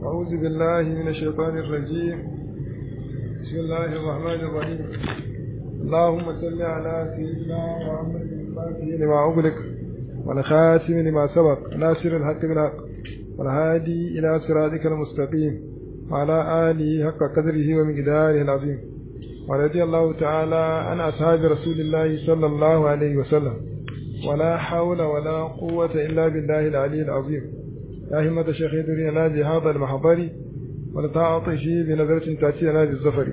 أعوذ بالله من الشيطان الرجيم بسم الله الرحمن الرحيم اللهم صل على سيدنا محمد الفاتح لما أغلق والخاتم لما سبق ناصر الحق بالحق والهادي إلى صراطك المستقيم وعلى آله حق قدره ومقداره العظيم ورضي الله تعالى عن أصحاب رسول الله صلى الله عليه وسلم ولا حول ولا قوة إلا بالله العلي العظيم يا همة الشيخ يدري نادي هذا المحضر ولتعطش بنظرة تأتينا بالزفر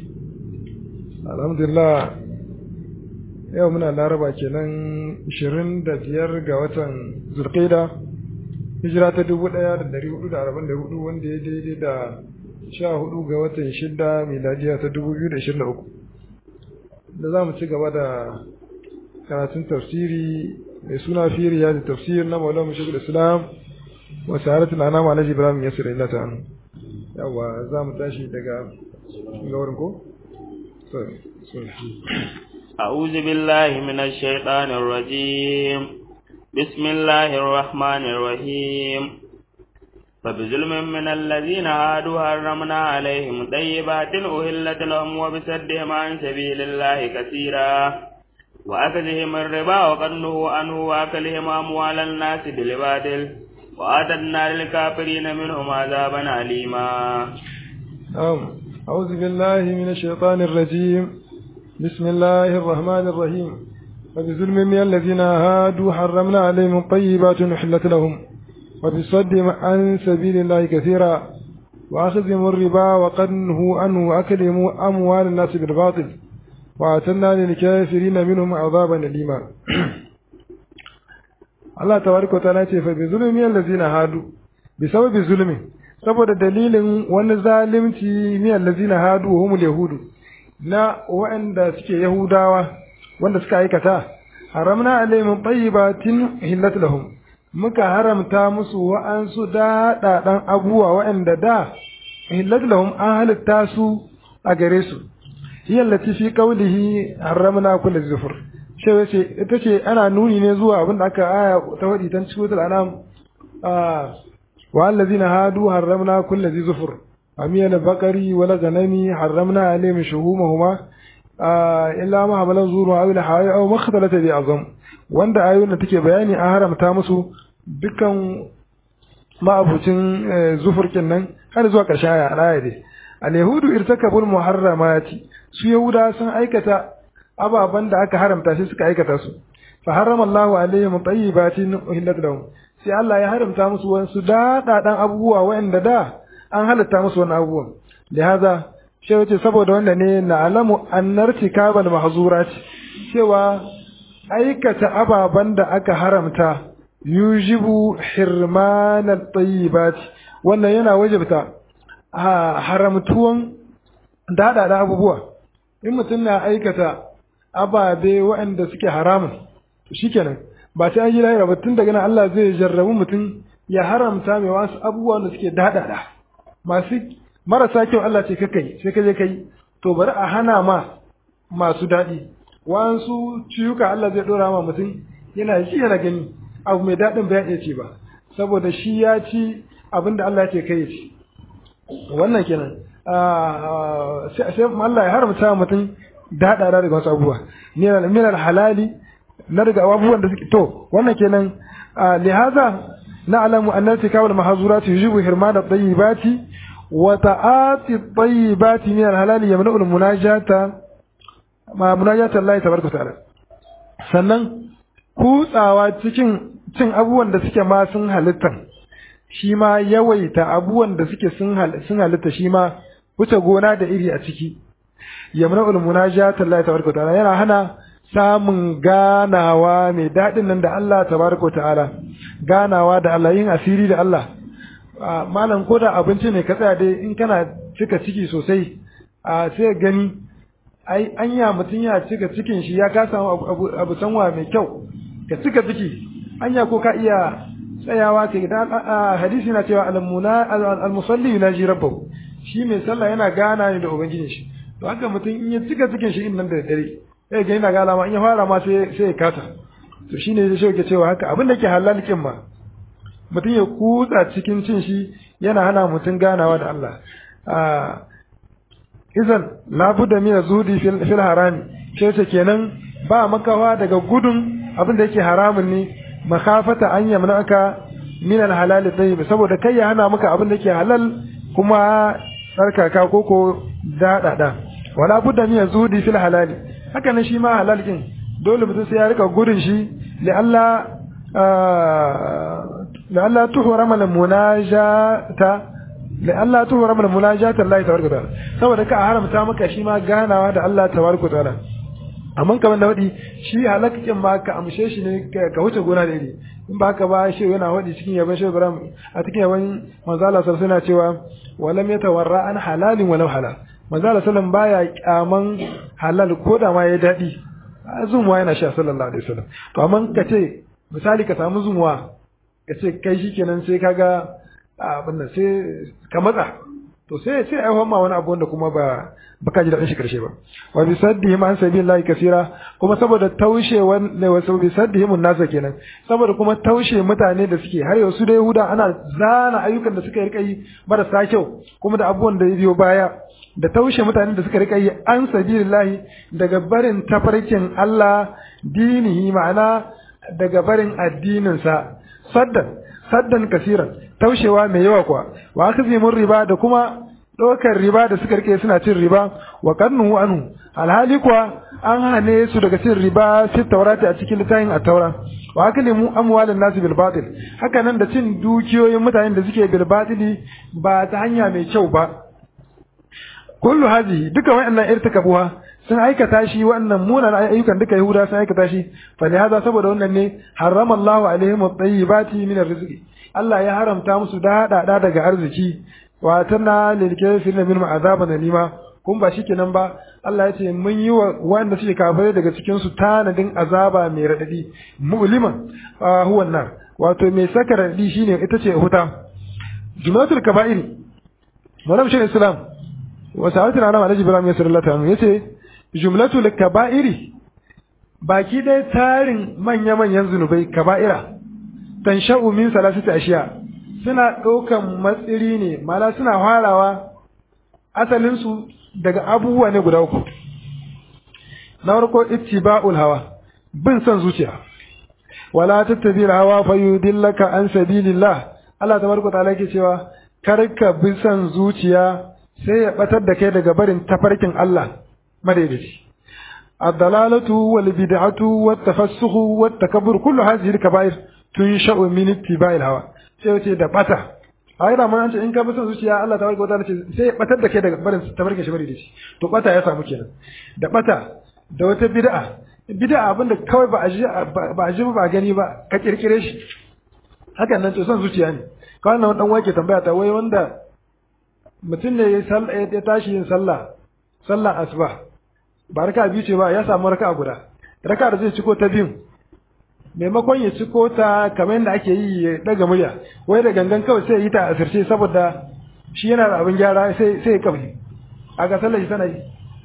الحمد لله yau muna laraba kenan 25 ga watan zulqaida hijira ta 1444 wanda ya daidai da 14 ga watan 6 miladiya ta 2023 da za mu ci gaba da karatun tafsiri mai suna firiya da tafsir na maulana mashigul islam wa sa'aratul anam alhaji ibrahim yasir illa ta anu yawa za mu tashi daga gaurin ko أعوذ بالله من الشيطان الرجيم بسم الله الرحمن الرحيم فبظلم من الذين هادوا حرمنا عليهم طيبات أهلت لهم وبسدهم عن سبيل الله كثيرا وأكلهم الربا وقنه عنه وأكلهم أموال الناس بالباطل وآتدنا للكافرين منهم عذابا أليما أعوذ بالله من الشيطان الرجيم بسم الله الرحمن الرحيم وبظلم من الذين هادوا حرمنا عليهم طيبات أحلت لهم وبصدهم عن سبيل الله كثيرا وأخذهم الربا وقنه عنه وأكلهم أموال الناس بالباطل وأعتدنا للكافرين منهم عذابا أليما الله تبارك وتعالى فبظلم من الذين هادوا بسبب ظلم saboda dalilin wani zalimci min allazina hadu humul yahudu na waɗanda suke Yahudawa wanda suka aikata, haramna alaihim tayyibatin hillat lahum muka haramta musu wa'ansu daɗaɗan abubuwa waɗanda da hillat lahum an halitta su a gare su. Hiya lati fi qawlihi haramna kulli zufur. Shi yace ita ce ana nuni ne zuwa abin da aka aya ta wadi tan cikin anam wa allazina hadu haramna kulli zufur. أميل البقري ولا غنمي حرمنا عليهم شهومهما آه إلا ما حمل زور أو الحوايا أو ما اختلط بعظم وند آيونا تكي بياني أهرم تامسو دكان ما أبوتين زفر كنن هل زوا كشايا الآية دي اليهود ارتكبوا المحرمات su Yahuda sun aikata ababen da aka haramta sai suka aikata su fa harrama Allahu alaihim tayyibatin uhillat lahum sai Allah ya haramta musu wasu daɗaɗan abubuwa waɗanda da an halatta musu wani abubuwan da haza shi wace saboda wanda ne na alamu annar tikabal mahzurat cewa aikata ababen da aka haramta yujibu hirmanat tayyibat wannan yana wajibta haramtuwan daɗaɗa abubuwa in mutum na aikata ababe waɗanda suke haramun shikenan ba sai an yi lahira ba tun daga nan Allah zai jarrabu mutum ya haramta mai wasu abubuwan da suke daɗaɗa masu marasa kyau Allah ce kakai sai ka je kai to bari a hana ma masu daɗi wasu ciyuka Allah zai ɗora ma mutum yana ji yana gani abu mai daɗin ba ya iya ce ba saboda shi ya ci abin da Allah ce kai ci wannan kenan sai Allah ya haramta mutum daɗaɗa daga wasu abubuwa minal halali na daga abubuwan da suke to wannan kenan lihaza نعلم أن ارتكاب المحظورات يجب حرمان الطيبات وتعاطي الطيبات من الحلال يمنع المناجاة مع مناجاة الله تبارك وتعالى sannan kutsawa cikin cin abubuwan da suke ma sun halitta shi ma yawaita abubuwan da suke sun halitta shi ma wuce gona da iri a ciki yamna'ul munajata Allah tabaraka ta'ala yana hana samun ganawa mai daɗin nan da Allah tabaraka ta'ala ganawa da Allah yin asiri da Allah malam ko da abinci ne ka tsaya dai in kana cika ciki sosai a sai gani ai anya mutum ya cika cikin shi ya kasa abu, abu sanwa mai kyau ka cika ciki anya ko ka iya tsayawa kai da hadisi na cewa al-musalli yunaji rabbahu shi mai sallah yana gana ne da ubangijin shi to haka mutum in ya cika cikin shi in nan da dare sai ga yana gala ma in ya fara ma sai sai ya kasa to shine zai shauke cewa haka abin da ke halal kin ma mutum ya kutsa cikin cin shi yana hana mutum ganawa da Allah izan labuda min zudi fil harami ce ce kenan ba makawa daga gudun abin da yake haramun ne makafata an yamnaka min al halal tayyib saboda kai ya hana maka abin da yake halal kuma tsarkaka koko daɗaɗa wala budda min zudi fil halali haka nan shi ma halal din dole mutum sai ya rika gudun shi li Allah la Allah tuhrama al munajata li Allah tuhrama al munajata Allah tabaraka ta'ala saboda ka haramta maka shi ma ganawa da Allah tabaraka ta'ala amma kamar da wadi shi halakakin ma ka amshe shi ne ka wuce gona da iri in ba haka ba shi yana wadi cikin yaban shi Ibrahim a cikin yaban manzo Allah sallallahu alaihi cewa walam yatawarra an halalin walau halal manzo Allah sallallahu baya kyaman halal ko da ma ya dadi zumuwa yana sha sallallahu alaihi wasallam to amma ka ce misali ka samu zumuwa ka ce kai shikenan sai kaga abin nan sai ka matsa to sai sai ai ma wani abu wanda kuma ba baka ji daɗin shi karshe ba wa bi saddihim an sabilillahi kasira kuma saboda taushe wanda wa bi saddihim nasa kenan saboda kuma taushe mutane da suke har yau su da Yahuda ana zana ayyukan da suka rika yi marasa kyau kuma da abubuwan da ya biyo baya da taushe mutane da suka rika yi an sabilillahi daga barin tafarkin Allah dinihi ma'ana daga barin addininsa saddan saddan kasiran taushewa mai yawa kuwa wa akzimun riba da kuma ɗaukar riba da suka rike suna cin riba wa kannu anhu alhali kuwa an hane su daga cin riba fi taurati a cikin littafin at-taura wa aklimu amwalan nas bil batil haka nan da cin dukiyoyin mutanen da suke bil batili ba ta hanya mai kyau ba kullu hadhihi duka wayannan irtikabuha sun aikata shi wannan munan ayyukan duka yahuda sun aikata shi fa hada saboda wannan ne harrama Allahu alaihim at-tayyibati min ar-rizqi Allah ya haramta musu da hada daga arziki wa tana lil kafirin min azaban alima kun ba shikenan ba Allah ya ce mun yi wa wanda suke kafirai daga cikin su tanadin azaba mai radadi mu'liman huwa nar wato mai saka radadi shine ita ce huta jumatul kaba'ir malam shi islam wa sa'atul anam alhaji ibrahim ya sallallahu alaihi yace jumlatul kaba'iri baki dai tarin manya manyan zunubai kaba'ira tansha'u min salasati ashiya suna ɗaukan matsiri ne mala suna farawa asalinsu daga abubuwa ne guda uku na farko ittiba'ul hawa bin son zuciya wala tattabi hawa fa yudillaka an sabilillah Allah tabaraka ta'ala yake cewa kar ka bi son zuciya sai ya batar da kai daga barin tafarkin Allah madaidaici الضلالة والبدعة والتفسخ والتكبر كل هذه الكبائر تنشأ من اتباع الهوى sai wace da bata a yi ramar an ce in ka bi son zuciya Allah ta barka wata ce sai ya batar da kai daga barin tabarkin shi bari da shi to bata ya samu kenan da bata da wata bid'a bid'a abinda kawai ba a ji ba a ji ba gani ba ka kirkire shi hakan nan to son zuciya ne kawai nan dan wake tambaya ta wai wanda mutum ne ya tashi yin sallah sallah asuba ba raka biyu ce ba ya samu raka guda raka da zai ciko ta biyun maimakon ya ciko ta kamar yadda ake yi ya daga murya wai da gangan kawai sai ya yi ta asirce saboda shi yana da abin gyara sai sai ya kabli a ga sallar shi tana yi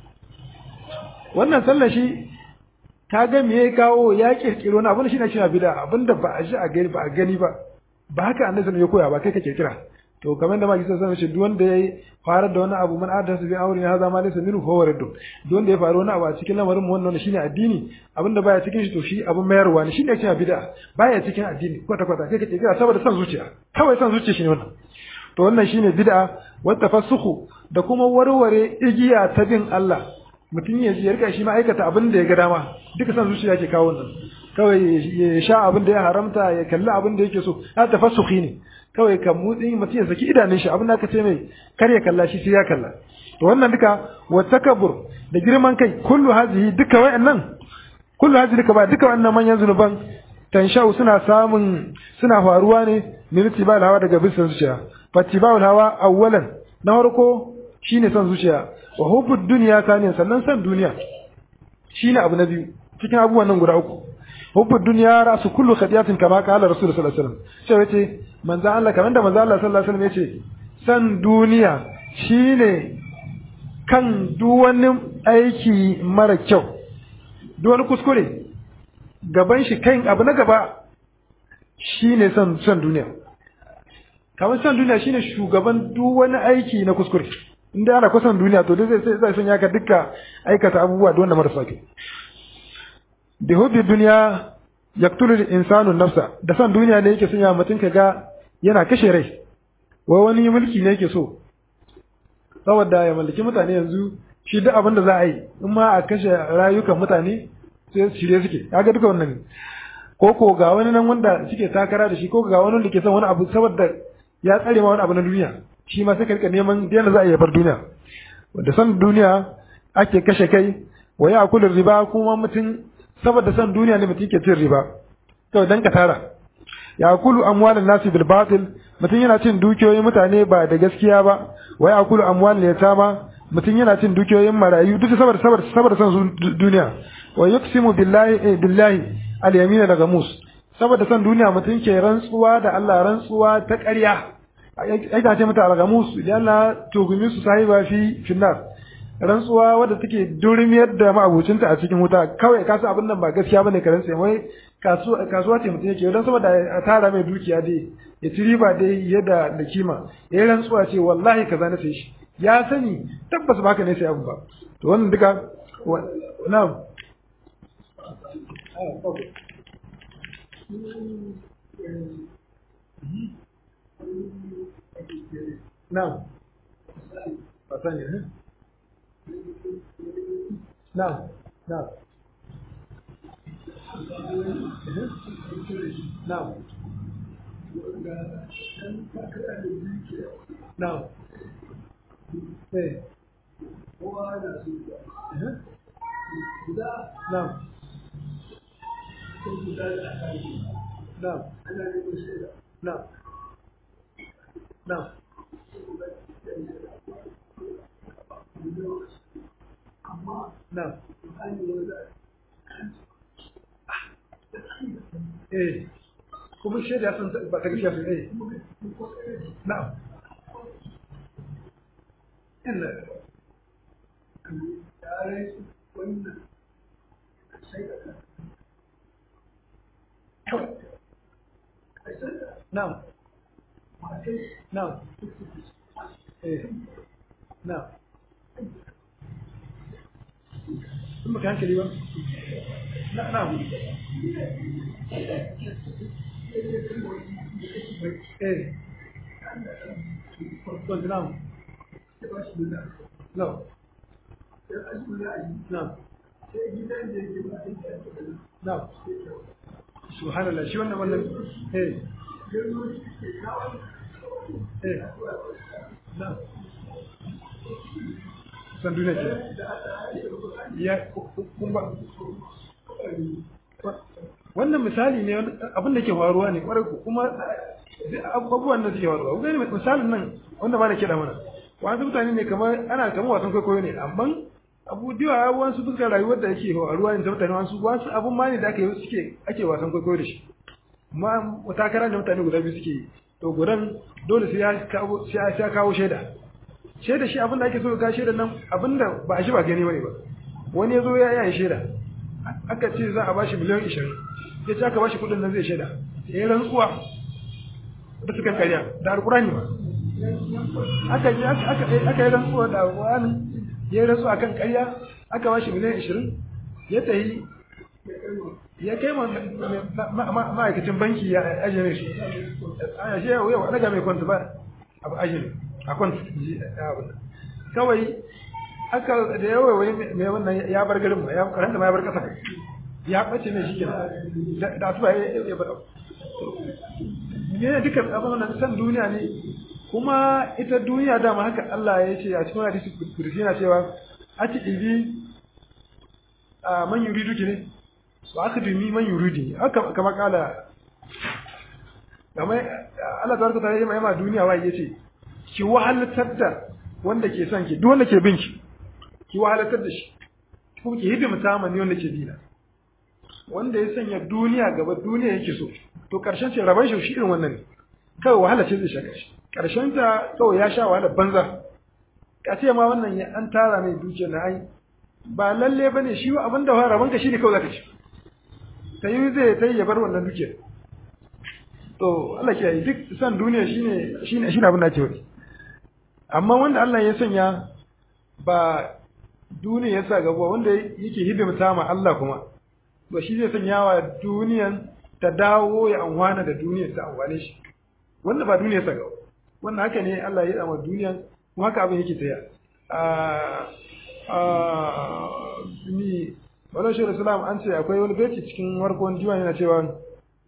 wannan sallar shi ka ga me ya kawo ya kirkiro wani abin shi na cewa bida abin da ba a ji a gani ba a gani ba ba haka annabi ya koya ba kai ka kirkira to kamar da maki sun ce duk wanda ya farar da wani abu man adda su bi aure ne haza ma laysa minhu fa waraddu duk wanda ya faru wani abu a cikin lamarin mu wannan shine addini abinda baya cikin shi to shi abin mayarwa ne shine cewa bid'a baya cikin addini kwata kwata kai kake kira saboda san zuciya kawai san zuciya shine wannan to wannan shine bid'a wa tafassuhu da kuma warware igiya ta bin Allah mutum ya ya rika shi ma aikata abin da ya ga dama duka san zuciya ke kawo wannan kawai ya sha abin da ya haramta ya kalli abin da yake so ha tafassuhi ne kawai ka mutsi mutum ya saki idanun shi abin da aka ce mai kar ya kalla shi sai ya kalla to wannan duka wa takabbur da girman kai kullu hazihi duka wayannan kullu hazihi duka ba duka wannan manyan zunuban tanshau suna samun suna faruwa ne min tibal hawa daga bisan zuciya fatibal hawa awwalan na farko shine son zuciya wa hubbud dunya saniyan sannan san duniya shine abu na biyu cikin abubuwan nan guda uku hubbu dunya rasu kullu khadiyatin kama qala rasul sallallahu alaihi wasallam sai yace manzo Allah kamar da manzo Allah sallallahu alaihi wasallam yace san duniya shine kan duk wani aiki mara kyau duk wani kuskure gaban shi kan abu na gaba shine san san duniya kamar san duniya shine shugaban duk wani aiki na kuskure inda ana kusan duniya to dai zai zai sanya ka dukka aikata abubuwa da wanda marasa kyau da hubbi duniya yaqtulu insanu nafsa da san duniya ne yake sanya mutum kaga yana kashe rai wai wani mulki ne yake so saboda ya mallaki mutane yanzu shi duk abin da za a yi in ma a kashe rayukan mutane sai shirye suke kaga duka wannan ne ko ko ga wani nan wanda suke takara da shi ko ga wani wanda ke son wani abu saboda ya tsare ma wani abu na duniya shi ma sai ka rika neman yadda za a yi bar duniya da san duniya ake kashe kai wa ya kullu riba kuma mutum saboda san duniya ne mutum ke cin riba to dan ka tara ya kulu amwalan nasi bil batil mutum yana cin dukiyoyin mutane ba da gaskiya ba wa ya kulu amwalan yatama mutum yana cin dukiyoyin marayu duk saboda saboda saboda san duniya wa yuqsimu billahi billahi al yamin da gamus saboda san duniya mutum ke rantsuwa da Allah rantsuwa ta ƙarya ai ce mata al-gamus idan Allah tugumi su sahiba fi finnar rantsuwa wadda take durmiyar da ma'abucinta a cikin wuta kawai ka san abin nan ba gaskiya bane ka rantsa mai kasuwa ce mutum yake don saboda a tara mai dukiya dai ya ci riba dai yadda da kima ya yi rantsuwa ce wallahi kaza na sai shi ya sani tabbas ba haka ne sai abu ba to wannan duka na'am na'am ba sani ne نعم نعم نعم نعم ايه نعم نعم نعم نعم نعم ايه kuma shaida sun ba ta gaskiya sun eh na'am inna na'am na'am eh na'am in baka hankali ba na na eh kwanci na no no no subhanallah shi wannan wannan eh eh no san duniya ce ya kuma wannan misali ne abin da ke faruwa ne kwarai ku kuma abubuwan da suke faruwa gani misalin nan wanda ba na kiɗa mana wasu mutane ne kamar ana kamar wasan kwaikwayo ne amma abu diwa wasu fuskar rayuwar da yake faruwa ne ta mutane wasu wasu abun ma ne da aka yi suke ake wasan kwaikwayo da shi amma takara da mutane guda biyu suke yi to gudan dole sai ya kawo shaida shaida shi abin da ake so ga shaida nan abin da ba a shi ba gani bane ba wani ya zo ya yi shaida aka ce za a ba shi miliyan ishirin ya ce aka ba shi kudin nan zai shaida ya yi rantsuwa da suka karya da alkurani ba aka yi aka yi rantsuwa da wani ya yi rantsuwa kan karya aka ba shi miliyan ishirin ya tayi ya kai ma'aikacin banki ya ajiye shi a shi yau yau daga mai kwanta ba abu ajiye a kwanta kawai aka da yawa wai mai wannan ya bar garin ma ya karanta ma ya bar kasa ya bace ne shi kenan da asuba ya bar ne dukkan abin wannan san duniya ne kuma ita duniya dama haka Allah ya ce a cikin hadisi kursi yana cewa ati ibi a man yuridu ki ne wa aka dumi man yuridi haka kama kala kamar Allah tabaraka ta yi ma duniya wai yace ki wahalatar da wanda ke son ki duk wanda ke bin ki ki wahalatar da shi kuma ki hidimta ma ne wanda ke dina wanda ya sanya duniya gaba duniya yake so to karshen ce raban shi irin wannan ne kawai wahala ce zai shaka shi karshen ta kawai ya sha wahala banza ka ce ma wannan ya an tara mai dukiya na ai ba lalle bane shi abin da raban ka shine kawai zaka ci ta yi zai ta ya bar wannan dukiyar to Allah ke duk san duniya shine shine shine abin da ake wani amma wanda Allah ya sanya ba duniya ya sa gaba wanda yake hidimta ma Allah kuma to shi zai sanya wa duniyan ta dawo ya amfana da duniyar ta amfane shi wanda ba duniya ya sa gaba wannan haka ne Allah ya yi ma duniyan kuma haka abin yake taya a ni wala shi Islam an ce akwai wani beci cikin warkon diwan yana cewa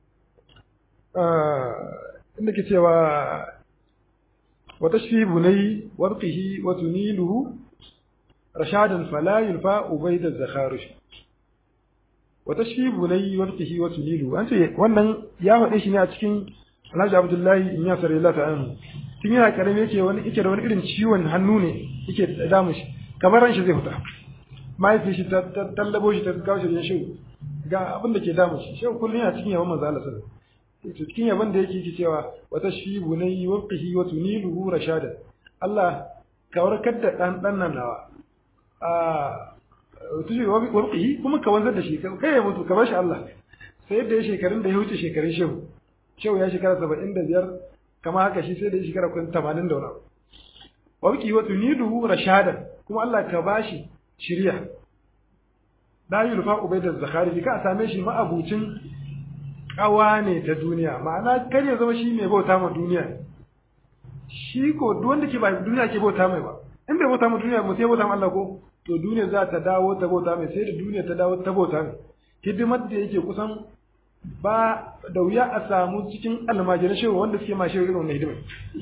inda ke cewa wa tashfi bunai warqihi wa tuniluhu rashadan fala yulfa ubayda zakharush wa tashfi bunai warqihi wa tuniluhu an ce wannan ya faɗe shi ne a cikin Alhaji Abdullahi in ya sare Allah ta'ala tun yana karami yake wani yake da wani irin ciwon hannu ne yake damu shi kamar ran shi zai fita mahaifi shi ta tallabo shi ta kawo shi shehu ga abin da ke damu shi shehu kullum yana cikin yaban manzo Allah sallallahu alaihi wasallam cikin yaban da yake yake cewa wa tashfibu nayi waqtihi wa tuniluhu rashada Allah ka warkar da dan dan nan nawa a tushi waqtihi kuma ka wanzar da shi kai ya mutu ka bar shi Allah sai yadda ya shekarun da ya wuce shekarun shehu shehu ya shekara 75 kama haka shi sai da ya shekara kun 80 da wani waqtihi wa tuniluhu rashada kuma Allah ka bashi shirya la yulfa ubaydaz zakhari ka same shi ma'abucin kawa ne ta duniya ma'ana kar ya zama shi mai bauta ma duniya shi ko duk wanda ke ba duniya ke bauta mai ba in bai bauta ma duniya mu sai bauta ma Allah ko to duniya za ta dawo ta bauta mai sai da duniya ta dawo ta bauta mai hidimar da yake kusan ba da wuya a samu cikin almajiran shehu wanda suke ma shehu irin wannan hidimar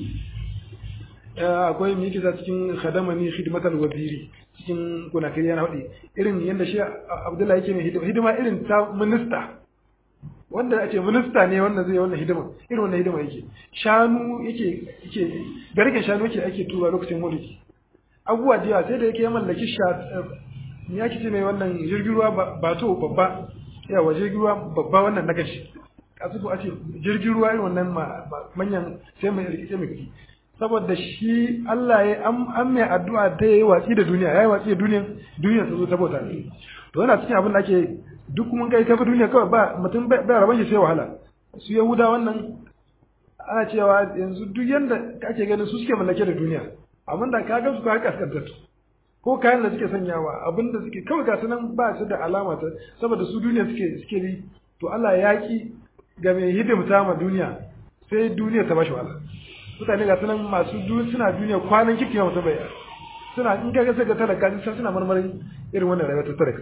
akwai mai kisa cikin khadamani khidmatal waziri cikin kunakiri yana faɗi irin yadda shi abdullahi yake mai hidima irin ta minista wanda ake minista ne wanda zai wannan hidima irin wannan hidima yake shanu yake yake garken shanu yake ake tura lokacin mulki abubuwa da yawa sai da yake ya mallaki sha me yake ce mai wannan jirgin ruwa ba to babba yawa jirgin ruwa babba wannan na gashi kasu ko ake jirgin ruwa irin wannan manyan sai mai rikice mai kuɗi saboda shi Allah ya an mai addu'a da yayi watsi da duniya yayi watsi da duniya duniya ta zo ta bauta to yana cikin abin da ake duk mun kai kafa duniya kawai ba mutum bai raban shi sai wahala su yahuda wannan ana cewa yanzu duk yanda ake ganin su suke mallake da duniya amma da ka ga su ka kaskantar ko kayan da suke sanyawa abin da suke kawai gasu nan ba su da alama ta saboda su duniya suke suke bi to Allah ya ki ga mai hidimta ma duniya sai duniya ta bashi wahala mutane ga sunan masu suna duniya kwanan kirki mutum bai suna in ka gasa ga talaka sai suna marmarin irin wannan rayuwar ta talaka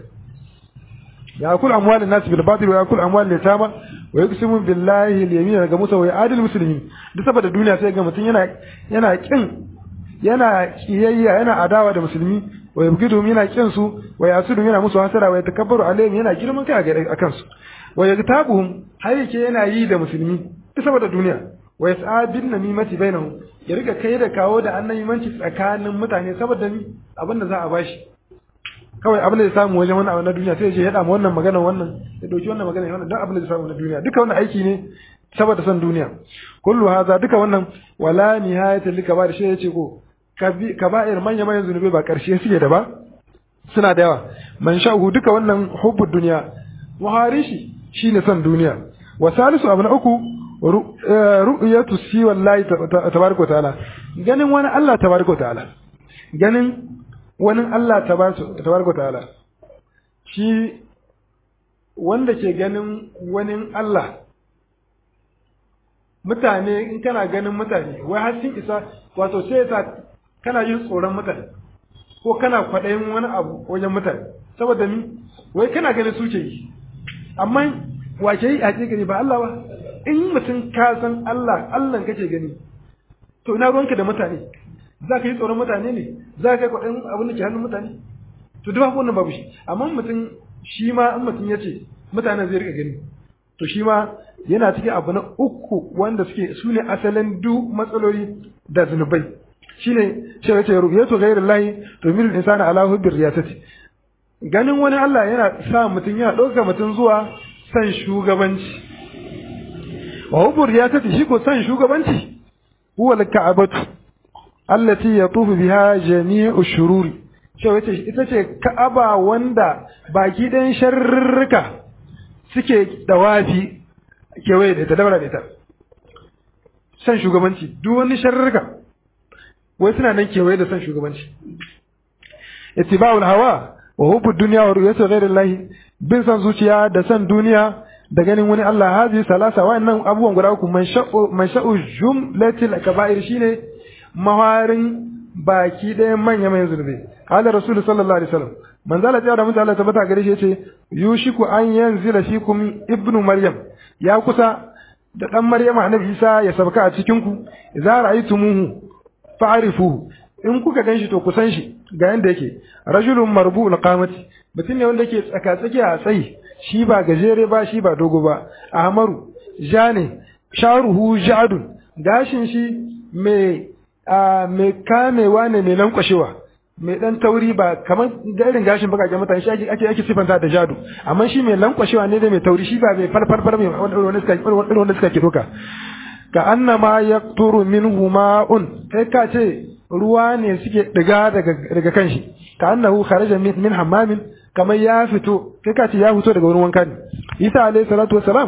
ya kul amwalin nas bil batil wa yakul amwal litama wa yuqsimu billahi al yamin ga musa wa adil muslimin duk saboda duniya sai ga mutum yana yana kin yana kiyayya yana adawa da musulmi wa yabgidum yana kin su wa yasudu yana musu hasara wa yatakabbaru alaihim yana girman kai a kansu wa yagtabuhum har yake yana yi da musulmi duk saboda duniya wa yas'a bin namimati bainahum ya riga kai da kawo da annabimanci tsakanin mutane saboda ni abin da za a bashi kawai abin da ya samu wajen wannan abin na duniya sai ya je ya dama wannan magana wannan ya dauki wannan magana wannan don abin da ya samu na duniya duka wannan aiki ne saboda son duniya kullu haza duka wannan wala nihayata lika ba da shi yace ko kaba'ir manya manyan zunubai ba karshe suke da ba suna da yawa man sha'uhu duka wannan hubbud duniya muharishi shine son duniya wa salisu abu na uku ru'yatu si wallahi tabaraka ta'ala ganin wani Allah tabaraka ta'ala ganin wani Allah tabaraka ta'ala shi wanda ke ganin wani Allah mutane in kana ganin mutane wai har sun isa wato sai ta kana yin tsoron mutane ko kana kwaɗayin wani abu wajen mutane saboda ni wai kana ganin su ke yi amma wa ke yi a gani ba Allah ba in mutum ka san Allah Allah kake gani to ina ruwanka da mutane za ka yi tsoron mutane ne za ka yi kwaɗin abin da ke hannun mutane to duk babu wannan babu shi amma mutum shi ma in mutum ya ce mutane zai rika gani to shi ma yana cikin abu na uku wanda suke su ne asalin duk matsaloli da zunubai shine cewa ce ru'yatu ghayrillahi tumilu insana ala hubbi riyasati ganin wani Allah yana sa mutum yana ɗauka mutum zuwa san shugabanci wa hubbu riyasati shi ko san shugabanci huwa al-ka'batu allati yatufu biha jami'u shururi cewa ce ita ce ka'aba wanda baki ɗayan sharrurruka suke dawafi kewaye da ita daura da ita san shugabanci duk wani sharrika wai suna nan kewaye da san shugabanci ittiba'ul hawa wa hubbu dunya wa ru'yatu ghayri Allah bin san zuciya da san duniya da ganin wani Allah hazi salasa wa'annan abubuwan guda uku man sha'u man sha'u jumlatil kaba'ir shine maharin baki ɗayan manya manyan zunubi qala rasul sallallahu alaihi wasallam manzo Allah ya da mutum Allah tabbata gare shi yace yushiku an yanzila fikum ibnu maryam ya kusa da dan maryama annabi isa ya sabka a cikin ku idza ra'aytumuhu fa'rifuhu in kuka ganshi to ku san shi ga yanda yake rajulun marbu'ul qamati mutum ne wanda yake tsaka tsaki a tsayi shi ba gajere ba shi ba dogo ba ahmaru jane sharuhu ja'dun gashin shi mai mai kamewa ne mai lankwashewa mai dan tauri ba kamar da irin gashin bakaken mutane shi ake ake ake sifanta da jadu amma shi mai lankwashewa ne da mai tauri shi ba mai farfarfar mai wanda suka wanda suka kidoka ka annama yaqturu minhu ma'un kai ka ce ruwa ne suke diga daga daga kanshi ka annahu kharaja min, min hammamin kamar ya fito kai ka ce ya fito daga wurin wanka ne Isa alayhi salatu wassalam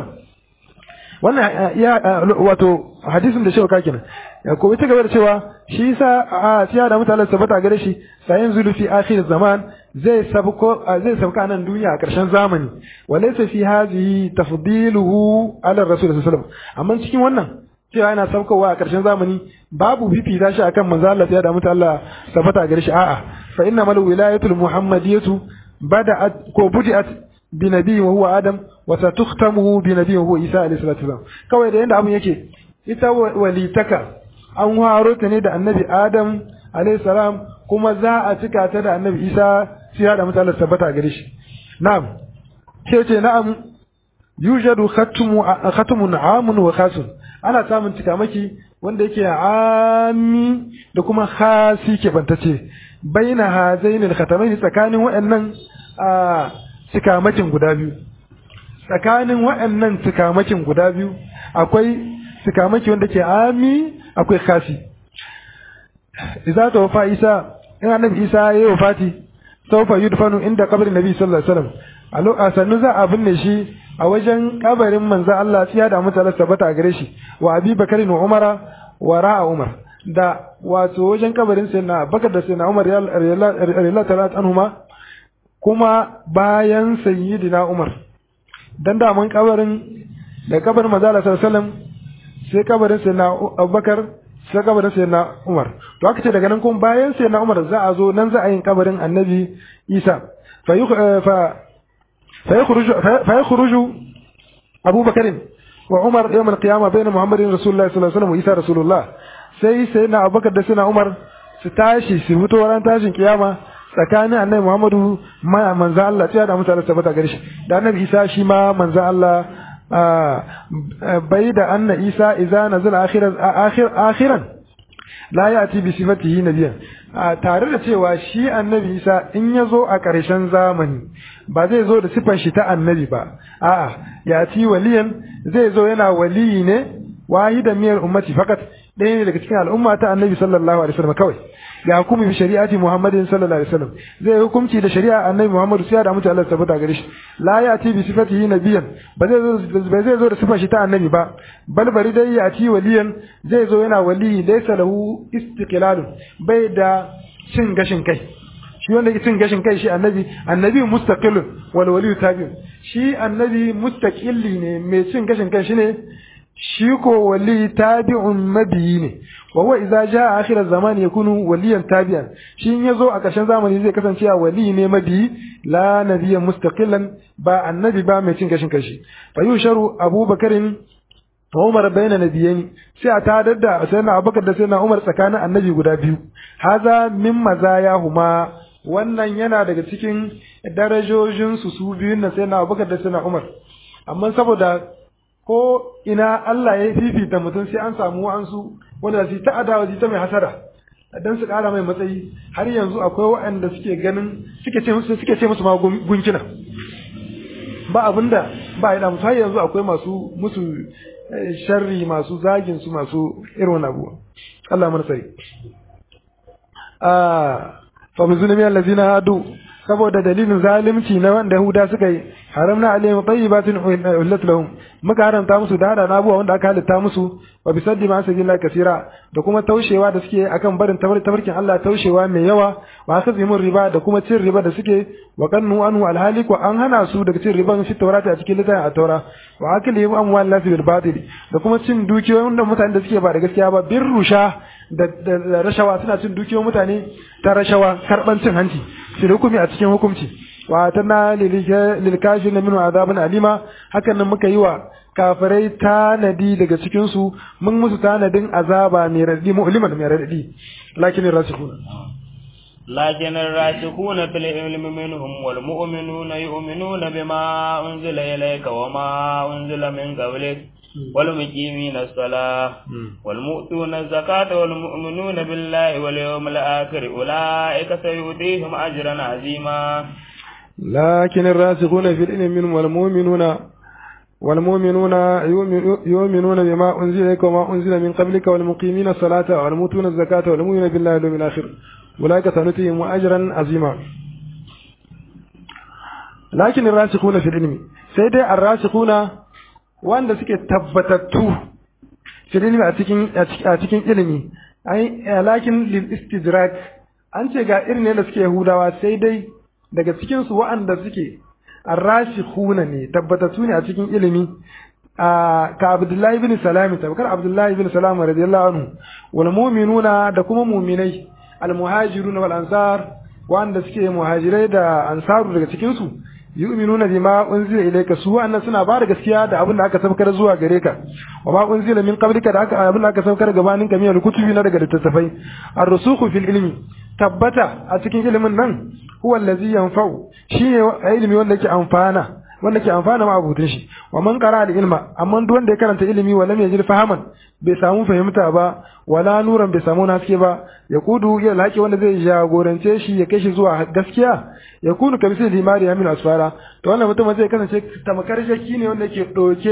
wannan ya wato hadisin da shewa kenan ko ita gaba da cewa shi yasa a siya da mutane sabata gare shi sayin zulufi akhir zaman zai sabko zai sabka nan duniya a karshen zamani walaysa fi hadhihi tafdiluhu ala rasul sallallahu alaihi wasallam amma cikin wannan cewa yana saukowa a karshen zamani babu fifita shi akan manzo Allah ya da mutu Allah sabata gare shi a'a fa inna mal wilayatul muhammadiyatu bada'at ko budi'at bi nabi wa huwa adam wa satukhtamu bi nabi wa huwa isa alayhi salatu wasallam kawai da yanda abun yake ita walitaka an haro ta ne da annabi adam alayhi salam kuma za a cika ta da annabi isa sai da mutane tabbata gare shi na'am ce ce na'am yujadu khatmu khatmun amun wa khasun ana samun cikamaki wanda yake ami da kuma khasi ke bantace baina hazainil khatamain tsakanin waɗannan cikamakin guda biyu tsakanin waɗannan cikamakin guda biyu akwai cikamaki wanda ke ami akwai khasi idza tawfa isa in annabi isa ya yi wafati sawfa yudfanu inda qabrin nabi sallallahu alaihi wasallam a lokacin za a binne shi a wajen kabarin manzo Allah tsiya da mutane tabbata gare shi wa Abi Bakar wa Umara wa ra'a Umar da wato wajen kabarin sayyidina Bakar da sayyidina Umar radiyallahu ta'ala anhuma kuma bayan sayyidina Umar dan da mun kabarin da kabarin manzo Allah sallallahu alaihi wasallam sai kabarin sayyidina Abubakar sai kabarin sayyidina Umar to aka ce daga nan kuma bayan sayyidina Umar za a zo nan za a yin kabarin Annabi Isa fa فيخرج فيخرج أبو بكر وعمر يوم القيامة بين محمد رسول الله صلى الله عليه وسلم وإيسى رسول الله sai sai na abubakar da suna umar su tashi su fito ran tashin kiyama tsakanin annabi muhammadu ma manzo Allah tsaya da mutane tabbata gare shi da annabi isa shi ma manzo Allah bai da anna isa idza nazala akhiran akhiran la ya'ti bi sifatihi nabiyyan tare da cewa shi annabi isa in ya zo a ƙarshen zamani ba zai zo da siffar shi ta annabi ba a'a ya ci waliyan zai zo yana waliyi ne wahida miyar ummati fakat ɗaya ne daga cikin al'umma ta annabi sallallahu alaihi wasallam kawai ya hukumi bi shari'ati muhammadin sallallahu alaihi wasallam zai hukunci da shari'a annabi muhammadu sai da mutu Allah tabbata gare shi la ya ci bi sifatihi nabiyan ba zai zo ba zai zo da sifar shi ta annabi ba bal bari dai ya ci waliyan zai zo yana waliyi laysa lahu istiqlalun bai da cin gashin kai shi wanda ke cin gashin kai shi annabi annabi mustaqilun wal waliyu tabi'un shi annabi mustaqilli ne mai cin gashin kai shine shi ko wali tabi'un mabiyi ne wa huwa idza jaa akhir az-zaman yakunu waliyan tabi'an shi in yazo a ƙarshen zamani zai kasance a wali ne mabiyi la nabiyyan mustaqillan ba annabi ba mai cin gashin kashi fa yusharu abubakarin wa umar bayna nabiyyin sai a tadar da sayyidina abubakar da sayyidina umar tsakanin annabi guda biyu haza min mazayahuma wannan yana daga cikin darajojin su su biyun na sayyidina abubakar da sayyidina umar amma saboda ko ina Allah ya fifita mutum sai an samu wa'ansu wanda su ta adawa su ta mai hasara dan su kara mai matsayi har yanzu akwai waɗanda suke ganin suke ce musu suke ce musu ma gunkina ba abinda ba ya musu har yanzu akwai masu musu sharri masu zagin su masu irin wannan abuwa Allah mana sai ah fa min zulmi allazina hadu saboda dalilin zalunci na wanda Yahuda suka yi haramna alaihim tayyibatin uhillat lahum muka haramta musu da hada abubuwa wanda aka halitta musu wa bisaddi ma sabilillah kasira da kuma taushewa da suke akan barin tabarkin Allah taushewa mai yawa wa akazimun riba da kuma cin riba da suke wa kannu anhu alhali ko an hana su daga cin riban shi taurata a cikin littafin a taura wa akli amwal nas bil batil da kuma cin dukiyoyin da mutane da suke ba da gaskiya ba bin rusha da rashawa suna cin dukiyoyin mutane ta rashawa karban cin hanci shi hukumi a cikin hukunci wa tana lil kafirin min azabun alima hakan nan muka yi wa kafirai tanadi daga cikin su mun musu tanadin azaba mai radadi mu'liman mai radadi lakin rasikuna لكن الراسخون في العلم منهم والمؤمنون يؤمنون بما أنزل إليك وما أنزل من قبلك والمقيمين الصلاة والمؤتون الزكاة والمؤمنون بالله واليوم الآخر أولئك سيؤتيهم أجرا عظيما لكن الراسخون في العلم منهم والمؤمنون والمؤمنون يؤمنون بما أنزل إليك وما أنزل من قبلك والمقيمين الصلاة والمؤتون الزكاة والمؤمنون بالله واليوم الآخر أولئك سنؤتيهم أجرا عظيما لكن الراسخون في العلم سيدي الراسخون wanda suke tabbatattu fi ilimi a cikin a cikin ilimi ai lakin lil istidrak an ce ga irin da suke yahudawa sai dai daga cikin su wa'anda suke arrasikhuna ne tabbatattu ne a cikin ilimi ka Abdullahi ibn Salam tabakar Abdullahi ibn Salam radiyallahu anhu wal mu'minuna da kuma mu'minai al muhajiruna wal ansar wanda suke muhajirai da ansaru daga cikin su yu'minuna bima unzila ilayka su wannan suna ba da gaskiya da abin da aka saukar zuwa gare ka wa ma unzila min qablika da aka abin da aka saukar gabanin ka min kutubi na daga littattafai ar-rusukhu fil ilmi tabbata a cikin ilimin nan huwa allazi yanfa'u shine ilimi wanda yake amfana wanda ke amfana ma abutun shi wa man qara al ilma amma duk wanda ya karanta ilimi wa lam yajid fahaman bai samu fahimta ba wala nuran bai samu naske ba ya kudu ya laki wanda zai jagorance shi ya kai shi zuwa gaskiya ya kunu kamisi limari yamin asfara to wannan mutum zai kasance tamakar jaki ne wanda yake doke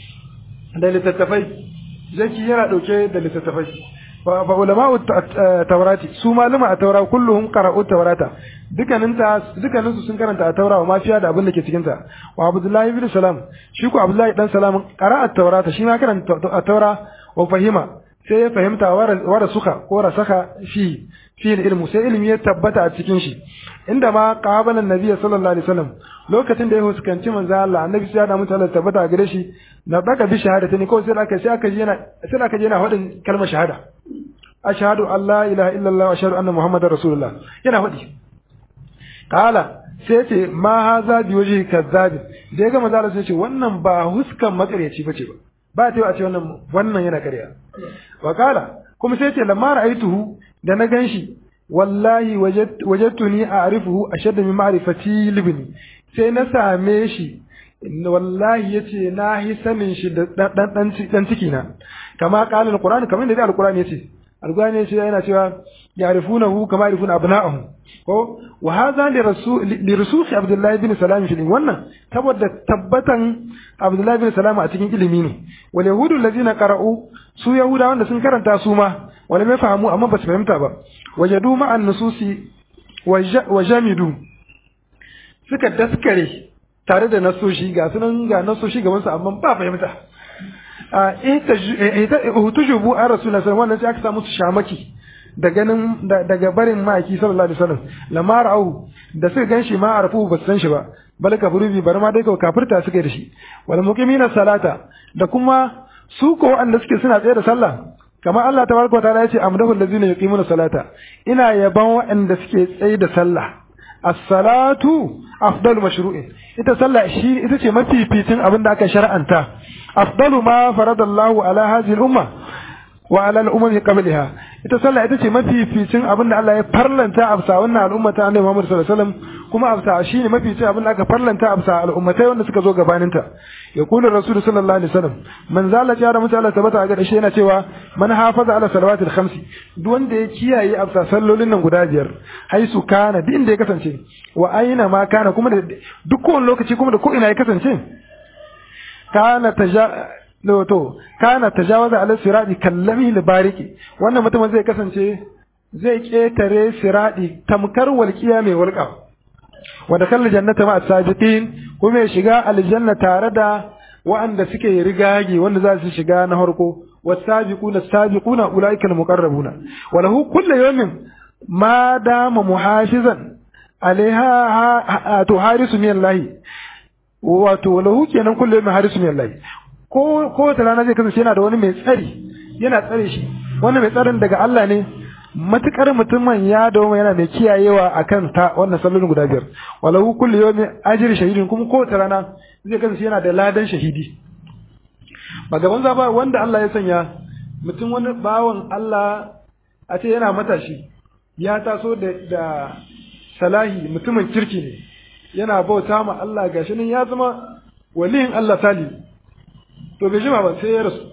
da littattafai jaki yana dauke da littattafai fa ulama'u tawrati su malama a taura kulluhum qara'u tawrata dukkanin ta dukkanin su sun karanta a taura wa mafiya da abin da ke cikin ta wa abdullahi ibn salam shi ko abdullahi dan salam qara'a tawrata shi ma karanta a taura wa fahima sai ya fahimta wa rasuka ko rasaka fi fi ilmu sai ilmi ya tabbata a cikin shi inda ma qabala annabi sallallahu alaihi wasallam lokacin da ya huskanci manzo Allah annabi sai ya da mutane tabbata a gare shi na baka bi shahada tani ko sai aka sai aka yana sai aka yana hadin kalmar shahada ashhadu an la ilaha illallah wa ashhadu anna muhammadar rasulullah yana hadi kala sai ce ma haza bi wajhi kazzabi da ya ga manzo Allah sai ce wannan ba huskan makaryaci bace ba ba ta yi a ce wannan wannan yana karya wa kala kuma sai ce lamma ra'aituhu da na ganshi wallahi wajadtuni a'rifuhu ashadda min ma'rifati libni sai na same shi wallahi yace na hi sanin shi da dan dan dan ciki na kama qala alquran kamar da alquran yace alquran yace yana cewa ya'rifunahu kama ya'rifuna abna'ahum ko wa hadha li rasul li rusul abdullah ibn salam shi wannan saboda tabbatan abdullah ibn salam a cikin ilimi ne wal yahudu allazina qara'u su yahuda wanda sun karanta su ma wala mai fahimu amma ba su fahimta ba wajadu ma'an nususi wa jamidu suka daskare tare da nasoshi ga sunan ga nasoshi gaban su amma ba fahimta a ita hutujubu an rasulullah sallallahu wannan sai aka samu su shamaki da ganin daga barin ma'aiki sallallahu alaihi wasallam lamar au da suka ganshi ma arfu ba su san shi ba bal kafuru bi bar ma dai kawai kafirta suka yi da shi wal muqimina salata da kuma su ko wanda suke suna tsaye da sallah kamar Allah tabaraka ta'ala ya ce amdahu allazina yuqimuna salata ina yaban waɗanda suke tsaye da sallah as-salatu afdalu mashru'in ita sallah shi ita ce mafificin abin da aka shar'anta afdalu ma faradallahu ala hadhihi al-umma wa ala al-umam qabliha ita sallah ita ce mafificin abin da Allah ya farlanta a bisa wannan al'umma ta Annabi Muhammad sallallahu alaihi wasallam kuma a bisa shine mafificin abin da aka farlanta a bisa al'ummatai wanda suka zo gabanin ta yaqulu rasul sallallahu alaihi wasallam man zala ya da mutala tabata ga shi yana cewa man hafaza ala salawatil khamsi duk wanda ya kiyaye a bisa sallolin nan guda biyar haisu kana duk inda ya kasance wa aina ma kana kuma da duk kowane lokaci kuma da ko ina ya kasance kana taja to kana tajawaza ala sirati kallami libariki wannan mutumin zai kasance zai ketare sirati tamkar walqiya mai walqa wa dakhala jannata ma as-sabiqin kuma ya shiga aljanna tare da wa'anda suke rigage wanda za su shiga na farko was-sabiquna as-sabiquna ulaika al-muqarrabuna wa lahu kullu yawmin ma dama muhafizan alaiha to harisu min Allah wato lahu kenan kullu yawmin harisu min Allah ko ko ta rana zai kasance yana da wani mai tsari yana tsare shi wannan mai tsarin daga Allah ne matukar mutumin ya dawo yana mai kiyayewa akan ta wannan sallolin guda biyar walahu kullu yawmi ajri shahidin kuma ko ta rana zai kasance yana da ladan shahidi ba gaban za ba wanda Allah ya sanya mutum wani bawan Allah a ce yana matashi ya taso da da salahi mutumin kirki ne yana bauta ma Allah gashi nan ya zama waliyin Allah sali to bai jima ba sai ya rasu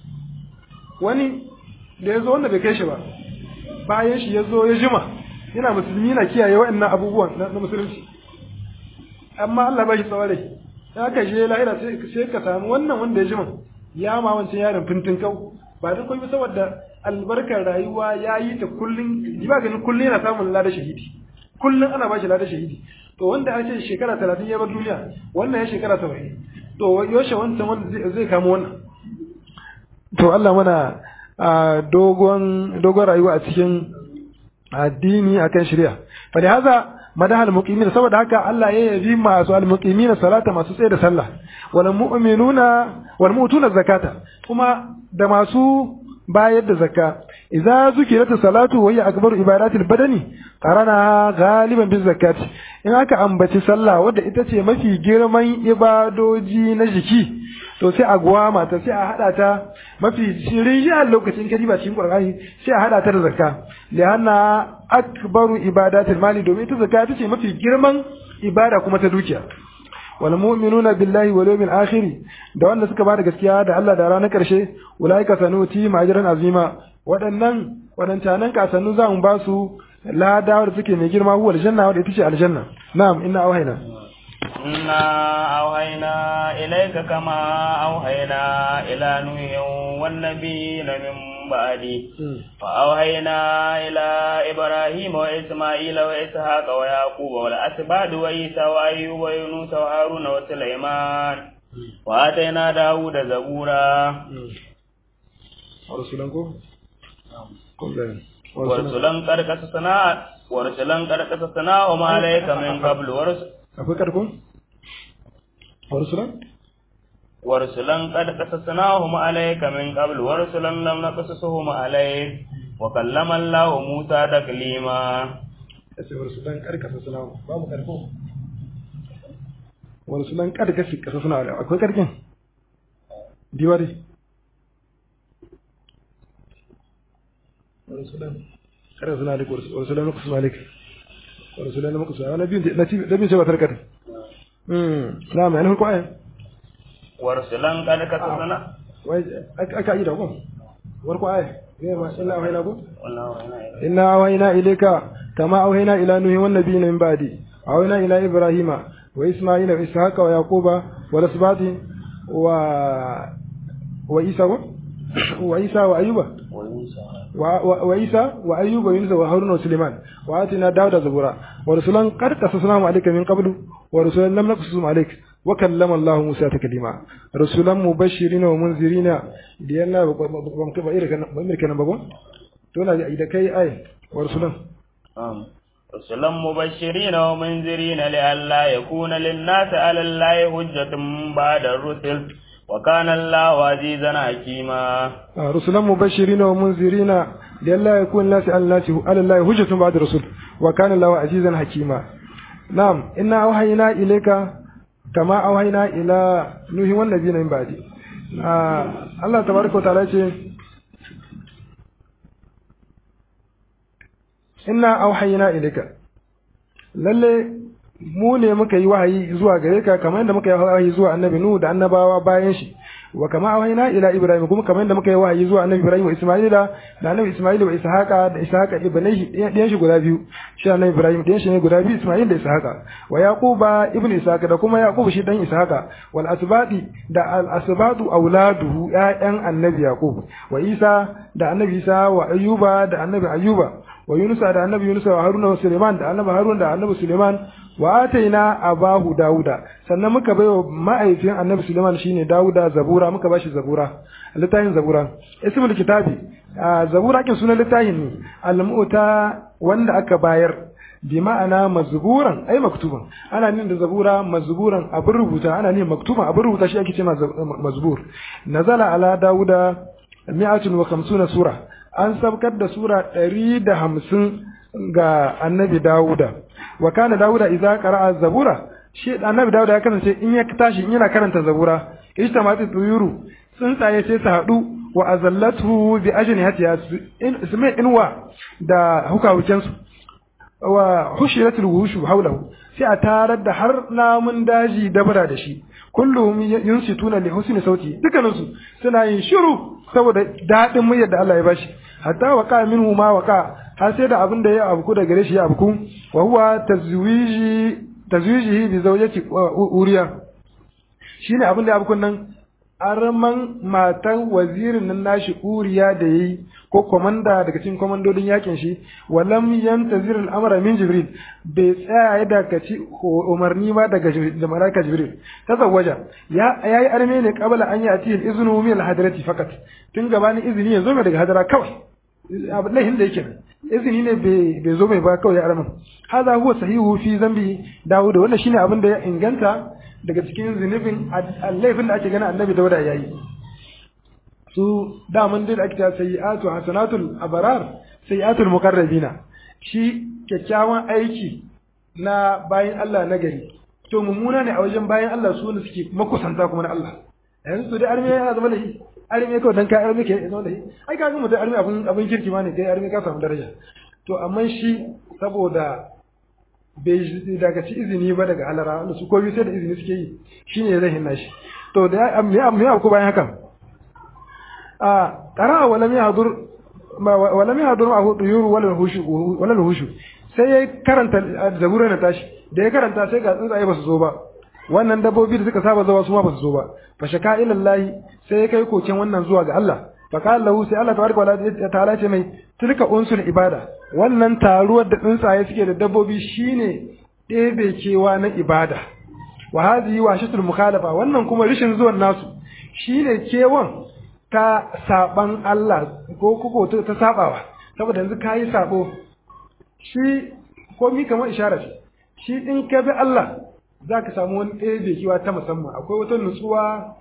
wani da ya zo wanda bai kai shi ba bayan shi ya zo ya jima yana musulmi yana kiyaye waɗannan abubuwan na musulunci amma Allah ba shi tsawon rai ya aka je lahira sai ka samu wannan wanda ya jima ya ma wancan yaron fintin kau ba duk kuma saboda albarkar rayuwa ya yi ta kullum ba ganin kullum yana samun lada shahidi kullum ana ba shi lada shahidi to wanda an ce shekara talatin ya bar duniya wannan ya shekara saba'in to yaushe wancan wanda zai kama wannan to Allah mana dogon dogon rayuwa a cikin addini akan shari'a fa da haza madaha almuqimin saboda haka Allah ya yabi masu almuqimin salata masu tsaye da sallah wal mu'minuna wal mu'tuna zakata kuma da masu bayar da zakka idza zukirat salatu wa hiya akbaru ibadatil badani qarana ghaliban biz zakati in aka ambaci sallah wadda ita ce mafi girman ibadoji na jiki to sai a gwama ta sai a hada ta mafi shirin a lokacin kadiba cikin qur'ani sai a hada ta da zakka lianna akbaru ibadatil mali domin ita zakka ita ce mafi girman ibada kuma ta dukiya wal mu'minuna billahi wal yawmil akhir da wanda suka bada gaskiya da Allah da ranar karshe ulaika sanuti ma'ajran azima waɗannan waɗancanan kasannu za mu ba su lada da suke mai girma huwa aljanna wadda ita ce aljanna na'am inna auhayna inna auhayna ilayka kama auhayna ila nuhin wan nabiyina min ba'di fa auhayna ila ibrahim wa isma'ila wa ishaqa wa yaquba wal asbad wa isa wa ayyuba wa yunus wa haruna wa sulaiman wa atayna dawuda zabura ورسولا ورسولا قد قصصنا ورسولا قد قصصنا وما عليك من قبل ورسل akwai karkon ورسولا ورسلا قد قصصناهم عليك من قبل ورسلا لم نقصصهم عليك وكلم الله موسى تكليما ورسولا قد قصصنا babu karko ورسولا قد قصصنا akwai karkin diwari ورسولا قرأنا عليك ورسولا نقص عليك ورسولا نقص أنا بين نبي سبعة تركت نعم يعني هو كويس ورسلا قد قصصنا أكا إيدا كم وركو آية إنا أوهينا كم والله وإنا إليه. إنا أوهينا إليك كما أوهينا إلى نوح والنبيين من بعدي أوهينا إلى إبراهيم وإسماعيل وإسحاق ويعقوب والأسباط و وعيسى وعيسى وأيوب ويوسى وعيسى وأيوب ويونس وهارون وسليمان وآتنا داود زبورا ورسولا قد قصصناهم عليك من قبل ورسولا لم نقصصهم عليك وكلم الله موسى تكليما رسولا مبشرين ومنذرين لأن بأمرك نبغون تونا إذا كي آية ورسولا نعم. رسلا مبشرين ومنذرين لئلا يكون للناس على الله حجة بعد الرسل وكان الله عزيزا حكيما آه، رسلا مبشرين ومنذرين لئلا يكون الناس على الناس على الله حجة بعد الرسل وكان الله عزيزا حكيما نعم إنا أوحينا إليك كما أوحينا إلى نوح والنبيين من بعد آه الله تبارك وتعالى يقول إنا أوحينا إليك lalle mu ne muka yi wahayi zuwa gare ka kamar yadda muka yi wahayi zuwa annabi Nuhu da annabawa bayan shi wa kama wahaina ila Ibrahim kuma kamar yadda muka yi wahayi zuwa annabi Ibrahim wa Isma'ila da annabi Isma'ila wa Ishaqa da Ishaqa ibnaihi ɗayan shi guda biyu shi annabi Ibrahim ɗayan shi ne guda biyu Isma'il da Ishaqa wa Yaquba ibn Ishaqa da kuma Yaqub shi dan Ishaqa wal asbadi da al asbadu auladuhu ƴaƴan annabi Yaqub wa Isa da annabi Isa wa Ayyuba da annabi Ayyuba wa Yunus da annabi Yunus wa Haruna wa Suleiman da annabi Harun da annabi Suleiman wa ataina abahu Dawuda sannan muka baiwa ma'aifin annabi Suleiman shine Dawuda Zabura muka bashi Zabura littafin Zabura ismul kitabi Zabura kin sunan littafin ne al-mu'ta wanda aka bayar bi ma'ana mazburan ai maktuban ana nin da zabura mazburan abin rubuta ana nin maktuban abin rubuta shi ake cewa mazbur nazala ala dauda mi'atun wa khamsuna sura an sabkar da sura ɗari da hamsin ga annabi dawuda wa kana dawuda idza qara'a zabura shi annabi dawuda ya kasance in ya tashi in yana karanta zabura ijtama'at tuyuru tsuntsaye sai su haɗu wa azallatu bi ajnihatiha su mai inwa da hukahukensu wa hushiratul wuhushu haulahu sai a tarar da har namun daji dabara da shi kullum yunsituna li husni sauti dukkaninsu suna yin shiru saboda daɗin muryar da Allah ya bashi hatta waqa minhu ma waqa har sai da abin da ya abuku da gare shi ya abuku wa huwa tazwiji tazwijihi bi zawjati uriya shine abin da ya abuku nan arman matan wazirin nan nashi uriya da yayi ko komanda daga cikin komandodin yakin shi walam yantazir al-amra min jibril bai tsaya ya dakaci umarni ma daga da malaika jibril tazawwaja ya yayi arme ne qabla an yati al-iznu min al-hadrati fakat tun gabanin izini ya zo mai daga hadara kawai abin lahin da yake izini ne bai zo mai ba kawai ya arman hada huwa sahihu fi zambi dawud wannan shine abin da ya inganta daga cikin zunubin laifin da ake gani annabi dauda ya yi su daman dai da ake ta sayi'atu hasanatul abrar sayi'atul muqarrabina shi kyakkyawan aiki na bayan Allah na gari to mummuna ne a wajen bayan Allah su ne suke makusanta kuma na Allah yanzu dai arme ya zama lahi arme kawai dan ka arme ke zama lahi ai ka ga mutum arme abun abun kirki ma ne kai arme ka samu daraja to amma shi saboda bai daga ci izini ba daga alara wanda su koyi sai da izini suke yi shine zai hinna shi to da me me ku bayan haka a qara wa lam yahdur wa lam yahdur ma duyur wala hushu wala hushu sai ya karanta zabura na tashi da ya karanta sai ga tsuntsaye ba su zo ba wannan dabbobi da suka saba zuwa su ma ba su zo ba fa shaka ila Allah sai ya kai koken wannan zuwa ga Allah fa qala lahu sai Allah tabaraka wa ta'ala ce mai tilka unsul ibada wannan taruwar da tsuntsaye suke da dabbobi shine ɗebe kewa na ibada wa hadhihi washatul mukhalafa wannan kuma rishin zuwan nasu shine kewan ta saban Allah ko kuko ta sabawa saboda yanzu kayi sabo shi komi kamar ishara ce shi in ka bi Allah zaka samu wani ɗebe kewa ta musamman akwai wata nutsuwa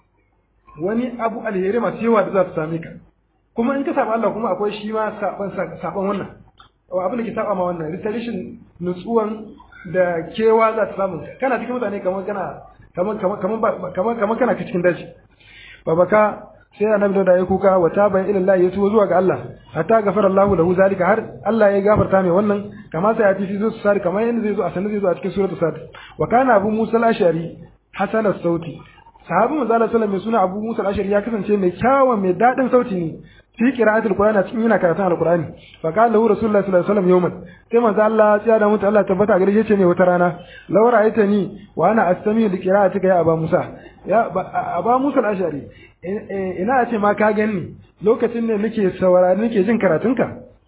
wani abu alheri masu yawa da za su same ka kuma in ka saba Allah kuma akwai shi ma saban saban wannan abin da ke saba ma wannan risalishin nutsuwan da kewa za ta samu kana cikin mutane kamar kana kamar kamar kamar kamar kana cikin daji babaka sai annabi da ya kuka wa taba ila Allah ya tuwo zuwa ga Allah hatta gafara Allah lahu zalika har Allah ya gafarta mai wannan kama sai ya tafi zuwa sari kamar yanda zai zo a sanin zai zo a cikin suratul sad wa kana abu musa al-ashari hasan as-sauti sahabi manzo Allah sallallahu alaihi suna Abu Musa al-Ashari ya kasance mai kyawun mai dadin sauti ne fi qira'atul Qur'ani cikin yana karatun al-Qur'ani fa qala lahu Rasulullah sallallahu alaihi wasallam yawman sai manzo Allah ya da mutu Allah tabbata gare shi ce mai wata rana law ra'aytani wa ana astami li qira'atika ya Aba Musa ya Aba Musa al-Ashari ina ce ma ka gani lokacin ne nake saurari nake jin karatunka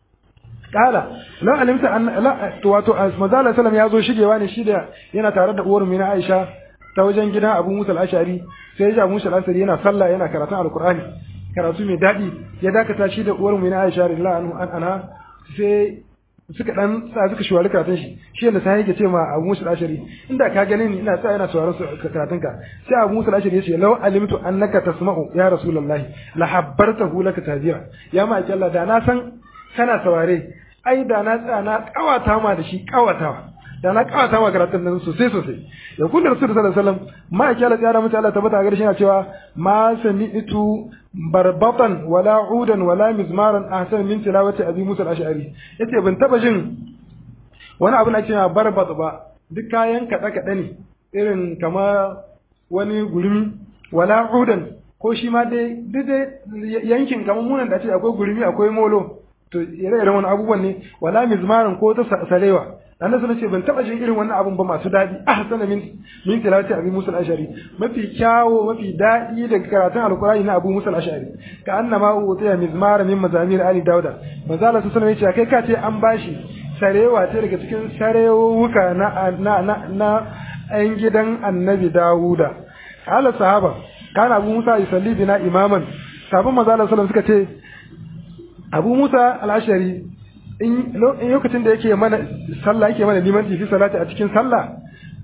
kala la alimta an la wato manzo Allah sallallahu ya zo shigewa ne shi da yana tare da uwar mu na Aisha ta wajen gidan Abu Musa al-Ashari sai ya Musa al-Ashari yana sallah yana karatun Al-Qur'ani karatu mai dadi ya dakata shi da uwar mu na Aisha radhiyallahu anha sai suka dan sa suka shawari karatun shi shi yanda sai yake ce ma Abu Musa al-Ashari inda ka gane ni ina sa ina sauraron karatun ka sai Abu Musa al-Ashari yace law alimtu annaka tasma'u ya rasulullahi la habbartahu laka tadira ya ma Allah da na san kana saurare ai da na tsaya na kawata ma da shi kawatawa da na kawata ma karatun nan sosai sosai ya kullu rasul sallallahu alaihi wasallam ma ya kala tsara mutu Allah tabbata gare shi yana cewa ma sami'tu barbatan wala udan wala mizmaran ahsan min tilawati abi musa al-ash'ari yace ban taba jin wani abu na cewa barbat ba duk kayan kada kada ne irin kama wani gurmi wala udan ko shi ma dai duk dai yankin kamar munan da ce akwai gurmi akwai molo to ire-iren wani abubuwan ne wala mizmaran ko ta sarewa annabi sun ce ban taba jin irin wannan abun ba masu dadi ahsana min min tilawati abi musa al-ashari mafi kyawo mafi dadi daga karatun alqur'ani na abu musa al-ashari ka annama utiya mizmar min mazamir ali dauda manzo Allah sallallahu alaihi wasallam kai ka ce an bashi sarewa ce daga cikin sarewuka na na na, na ayin gidan annabi dawuda ala sahaba kana abu musa yusalli bina imaman sabon manzo Allah sallallahu alaihi wasallam suka ce abu musa al-ashari in lokacin da yake mana sallah yake mana limanci fi salati a cikin sallah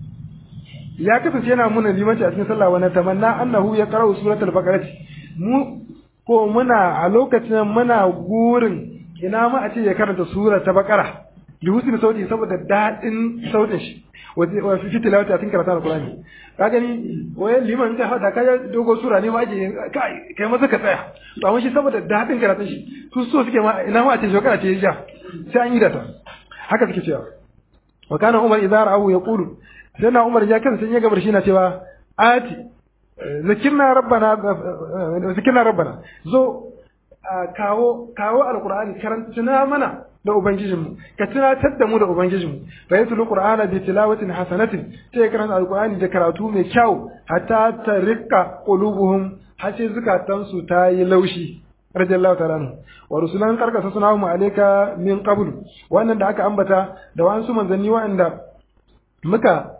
ya kasance yana muna limanci a cikin sallah wa tamanna annahu ya qara'u suratul baqarah mu ko muna a lokacin muna gurin ina ma a ce ya karanta sura ta baqara li husni sauti saboda dadin sautin shi wa fi tilawati a cikin karatun alqur'ani ka gani waye liman ta hada ka dogo sura ne ma ake kai kai masa ka tsaya to amma shi saboda dadin karatun shi su so suke ma ina ma a ce shekara ce ya sai an yi da ta haka suke cewa wa kana umar idza ra'ahu yaqulu sai na umar ya kan sai ya gabar shi na cewa ati zakirna rabbana zakirna rabbana zo kawo kawo alqur'ani karanta mana da ubangijinmu ka tunatar da mu da ubangijinmu fa yatul qur'ana bi tilawatin hasanatin sai karanta alqur'ani da karatu mai kyau hatta tarika qulubuhum har sai zukatansu ta yi laushi radiyallahu ta'ala anhu wa rusulan karkasa suna mu alayka min qabl wannan da aka ambata da wasu manzanni wa'anda muka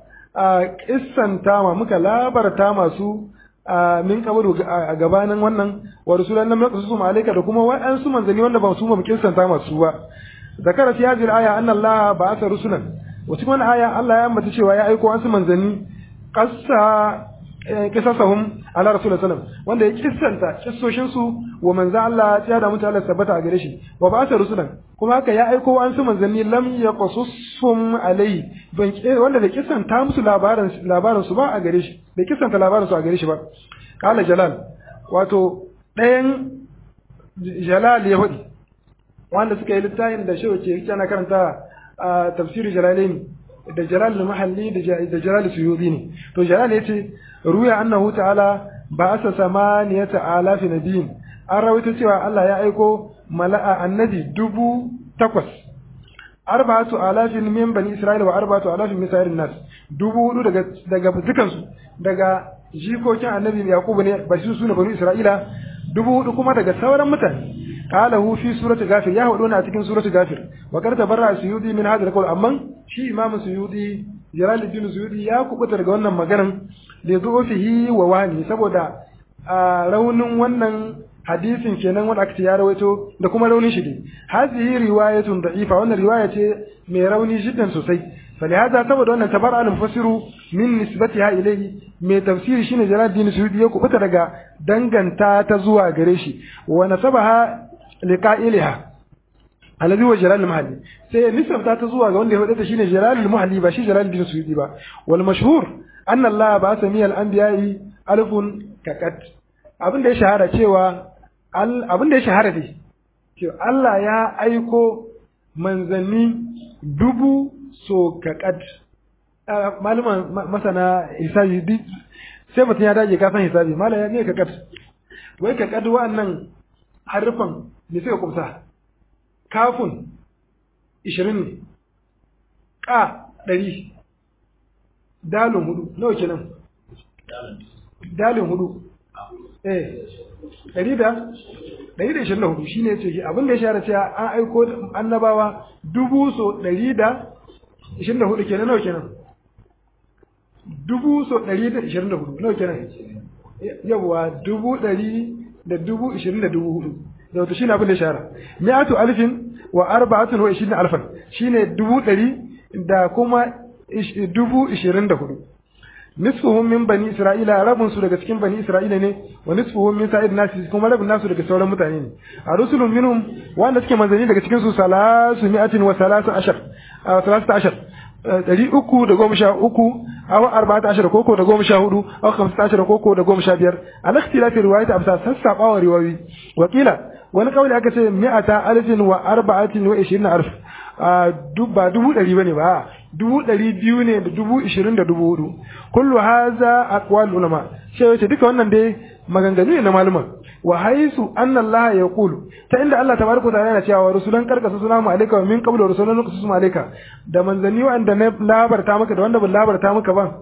kissanta ma muka labarta masu min qabl a gabanin wannan wa rusulan lam naqsu mu alayka da kuma wa'ansu manzanni wanda ba su mu kissanta masu ba zakara fi hadhihi al-aya anna Allah ba'atha rusulan wa cikin wannan aya Allah ya ambata cewa ya aiko wasu manzanni qassa kisasahum ala rasul sallam wanda ya kissanta kissoshin su wa manzo Allah ya da mutu Allah tabbata a gare shi wa ba sa rusulan kuma haka ya aiko an su manzanni lam yaqasussum alai ban wanda da kissanta musu labarin labarin su ba a gare shi da kissanta labarin su a gare shi ba kala jalal wato ɗayan jalal ya hudi wanda suka yi littafin da shehu ke yana karanta a tafsirin jalalaini da jalal mahalli da jalal suyudi ne to jalal ya ce ruya annahu ta'ala ba asa samaniyata alafi nabiyin an rawaito cewa Allah ya aiko mala'a annabi dubu takwas arba'atu alafin min bani isra'ila wa arba'atu alafin min sa'irin nas dubu hudu daga daga dukansu daga jikokin annabi yaqubu ne ba su sune bani isra'ila dubu hudu kuma daga sauran mutane قاله في سورة غافر يا هدونا أتكين سورة غافر وقد تبرع سيودي من هذا القول أما شي إمام سيودي جلال الدين سيودي يا كبتر قولنا مغانا لضعفه وواني سبودا رون ونن hadisin kenan wanda aka ce ya rawaito da kuma raunin shi ne hazihi riwayatun da'ifa wannan riwaya ce mai rauni jiddan sosai فلهذا saboda wannan tabar al mufassiru min nisbatiha ilayhi mai tafsiri shine Jalaluddin Suyuti ya kubuta daga danganta ta zuwa gare shi wa nasabaha liqa'iliha alladhi huwa Jalal al-Mahalli sai nisbata ta zuwa ga wanda ya wadata shine Jalal al-Mahalli ba shi Jalaluddin Suyuti ba wal mashhur anna Allah ba sami al-anbiya'i alfun kakat abin da ya shahara cewa abin da ya shahara dai cewa Allah ya aiko manzanni dubu so kakat malaman masana hisabi duk sai mutum ya dage kafin hisabi mala ya ne kakat wai kakat wa'annan harufan me suka kumsa kafun ishirin ne ka ɗari dalin hudu nawa kenan dalin hudu eh ɗari da ɗari da ishirin da hudu shine ce abin da ya shahara cewa an aiko annabawa dubu so ɗari da ishirin da hudu kenan nawa kenan dubu so ɗari da ishirin da hudu nawa kenan yawwa dubu ɗari da dubu ishirin da dubu hudu da wato shine abin da ya shahara mi'atu alfin wa arba'atun wa ishirin alfan shine dubu ɗari da kuma dubu ishirin da hudu nisfuhum min bani isra'ila rabun su daga cikin bani isra'ila ne wa nisfuhum min sa'id nasi kuma rabun nasu daga sauran mutane ne a rusulun minhum wanda suke manzanni daga cikin su salasu mi'atin wa salasu ashar salasu ashar ɗari uku da goma sha uku awa arba'ata ashar koko da goma sha hudu awa kamsa ashar koko da goma sha biyar al ikhtilafi riwayat amsa sassaɓawa riwayoyi wakila wani kawai aka ce mi'ata alfin wa arba'atin wa ishirin alf ba dubu ɗari bane ba dubu ɗari biyu ne da dubu ishirin da dubu hudu kullu haza aqwal ulama sai wace duka wannan dai maganganu ne na maluma wa haisu anna Allah ya qulu ta inda Allah tabaraka wa ta'ala yana cewa rusulan karkasa suna mu alayka wa min qablu rusulan nuqsu mu alayka da manzanni wanda na labarta maka da wanda ban labarta maka ba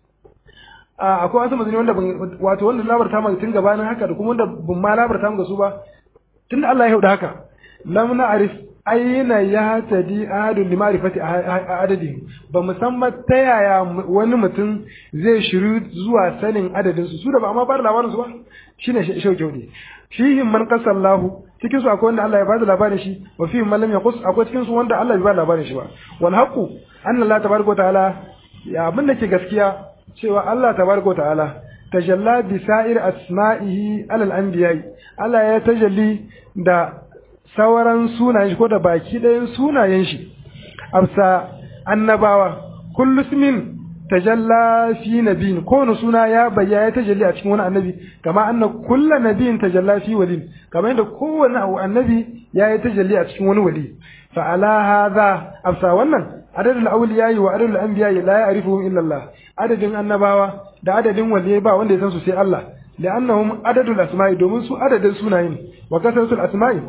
a akwai wasu manzanni wanda wato wanda labarta maka tun gabanin haka da kuma wanda ban ma labarta maka su ba tunda Allah ya huda haka lam na'rif aina ya tadi ahadun li ma'rifati adadin ba musamman ta yaya wani mutum zai shiru zuwa sanin adadin su su da ba ma bar labarin su ba shine shauke ne fihim man qasallahu cikin su akwai wanda Allah ya bada labarin shi wa fihim man lam yaqus akwai cikin su wanda Allah bai bada labarin shi ba wal haqu anna Allah tabaraka ta'ala ya abin da ke gaskiya cewa Allah tabaraka ta'ala tajalla bi sa'ir asma'ihi alal anbiya'i Allah ya tajalli da sauran sunayen shi ko da baki ɗayan sunayen shi amsa annabawa kullu ismin tajalla fi nabiyin kowane suna ya bayyana ya tajalli a cikin wani annabi kama anna kulla nabiyin tajalla fi wali kama yadda kowane annabi ya yi tajalli a cikin wani wali fa ala hadha amsa wannan adadul awliya wa adadul anbiya la ya'rifuhum illa Allah adadin annabawa da adadin waliyai ba wanda ya san su sai Allah li'annahum adadul asma'i domin su adadin sunaye ne wa kasratul asma'i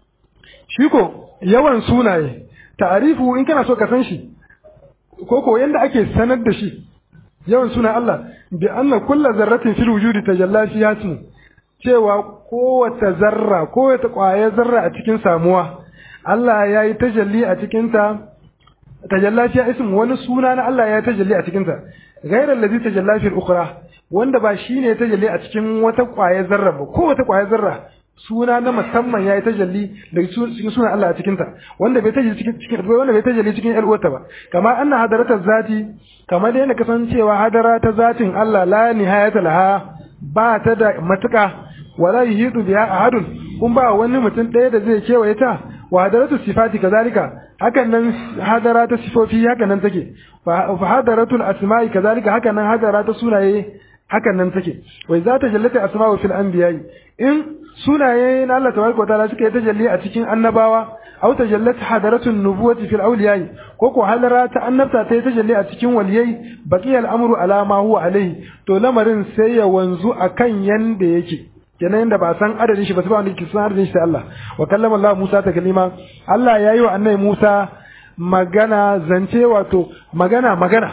shi ko yawan sunaye ta'arifu in kana so ka san shi ko ko yanda ake sanar da shi yawan sunan Allah bi anna kullu zarratin fil wujudi tajalla fi yasmu cewa kowace zarra kowace ƙwayar zarra a cikin samuwa Allah ya yi tajalli a cikin ta tajalla fi ismu wani suna na Allah ya yi tajalli a cikin ta ghayra allazi tajalla fi al-ukhra wanda ba shine tajalli a cikin wata ƙwayar zarra ba kowace ƙwayar zarra suna na musamman yayi tajalli daga cikin sunan Allah a cikin ta wanda bai tajalli cikin cikin wanda bai tajalli cikin ƴar uwarta ba kama anna hadaratar zati kamar da yana kasancewa hadara ta zatin Allah la nihayata laha ba ta da matuka wala yuhidu biha ahadun kun ba wani mutum ɗaya da zai kewaye ta wa hadaratu sifati kazalika hakan nan hadara ta sifofi hakan nan take fa hadaratul asma'i kazalika hakan nan hadara ta sunaye hakan nan take wai za ta jallata asma'u fil anbiya'i in sunaye na Allah tabaraka wataala suka yi tajalli a cikin annabawa aw tajallat hadaratun nubuwati fil awliyai ko ko halara ta annabta ta yi tajalli a cikin waliyai baqiya al'amru ala ma huwa alayhi to lamarin sai ya wanzu akan yanda yake kenan yanda ba san adadin shi ba sai ba wanda ke san adadin shi sai Allah wa kallama Allah Musa ta kalima Allah yayi wa annabi Musa magana zance wato magana magana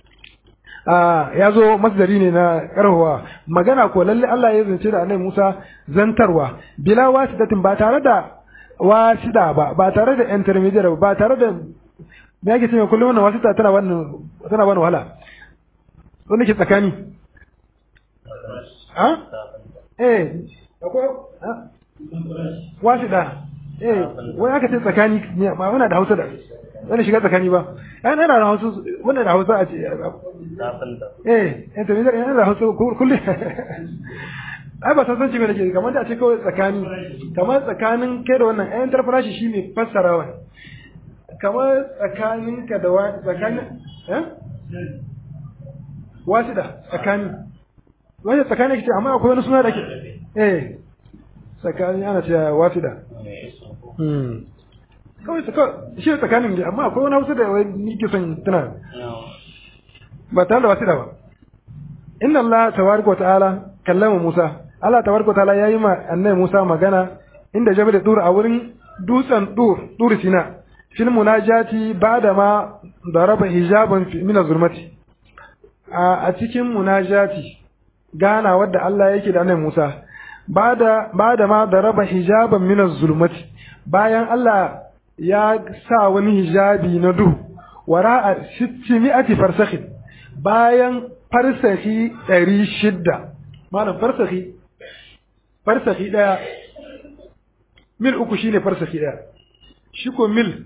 ya zo masdari ne na karhuwa magana ko lalle Allah ya zance da annabi Musa zantarwa bila wasidatin ba tare da wasida ba ba tare da intermediate ba ba tare da me yake cewa kullum wannan wasita tana wannan tana wannan wahala wanda ke tsakani ha eh akwai wasida eh wani aka ce tsakani ba muna da Hausa da wani shiga tsakani ba ai ana da Hausa wannan da Hausa a ce eh intermediate yana da Hausa kullu ai ba san me nake kamar da a ce kawai tsakani kamar tsakanin kai da wannan ayan tarfarashi shine fassarawa kamar tsakanin ka da tsakanin eh wasida tsakani wani tsakani kace amma akwai wani suna da ke eh tsakani ana cewa wasida hmm kawai shi ne tsakanin ne amma akwai wani hausa da ni ke son tana ba tare da wasida ba inna Allah tabaraka wa ta'ala kallama Musa Allah tabaraka wa ta'ala yayi ma annabi Musa magana inda jabal dur a wurin dutsen dur dur sina fil munajati ba'da ma daraba hijaban min az-zulmati a cikin munajati gana wadda Allah yake da annabi Musa bada bada ma daraba hijaban min az-zulmati bayan Allah ya sa wani hijabi na duhu wara'a mi'ati farsakhi bayan farsahi ɗari shidda malam farsahi farsahi ɗaya mil uku shine farsahi ɗaya shi ko mil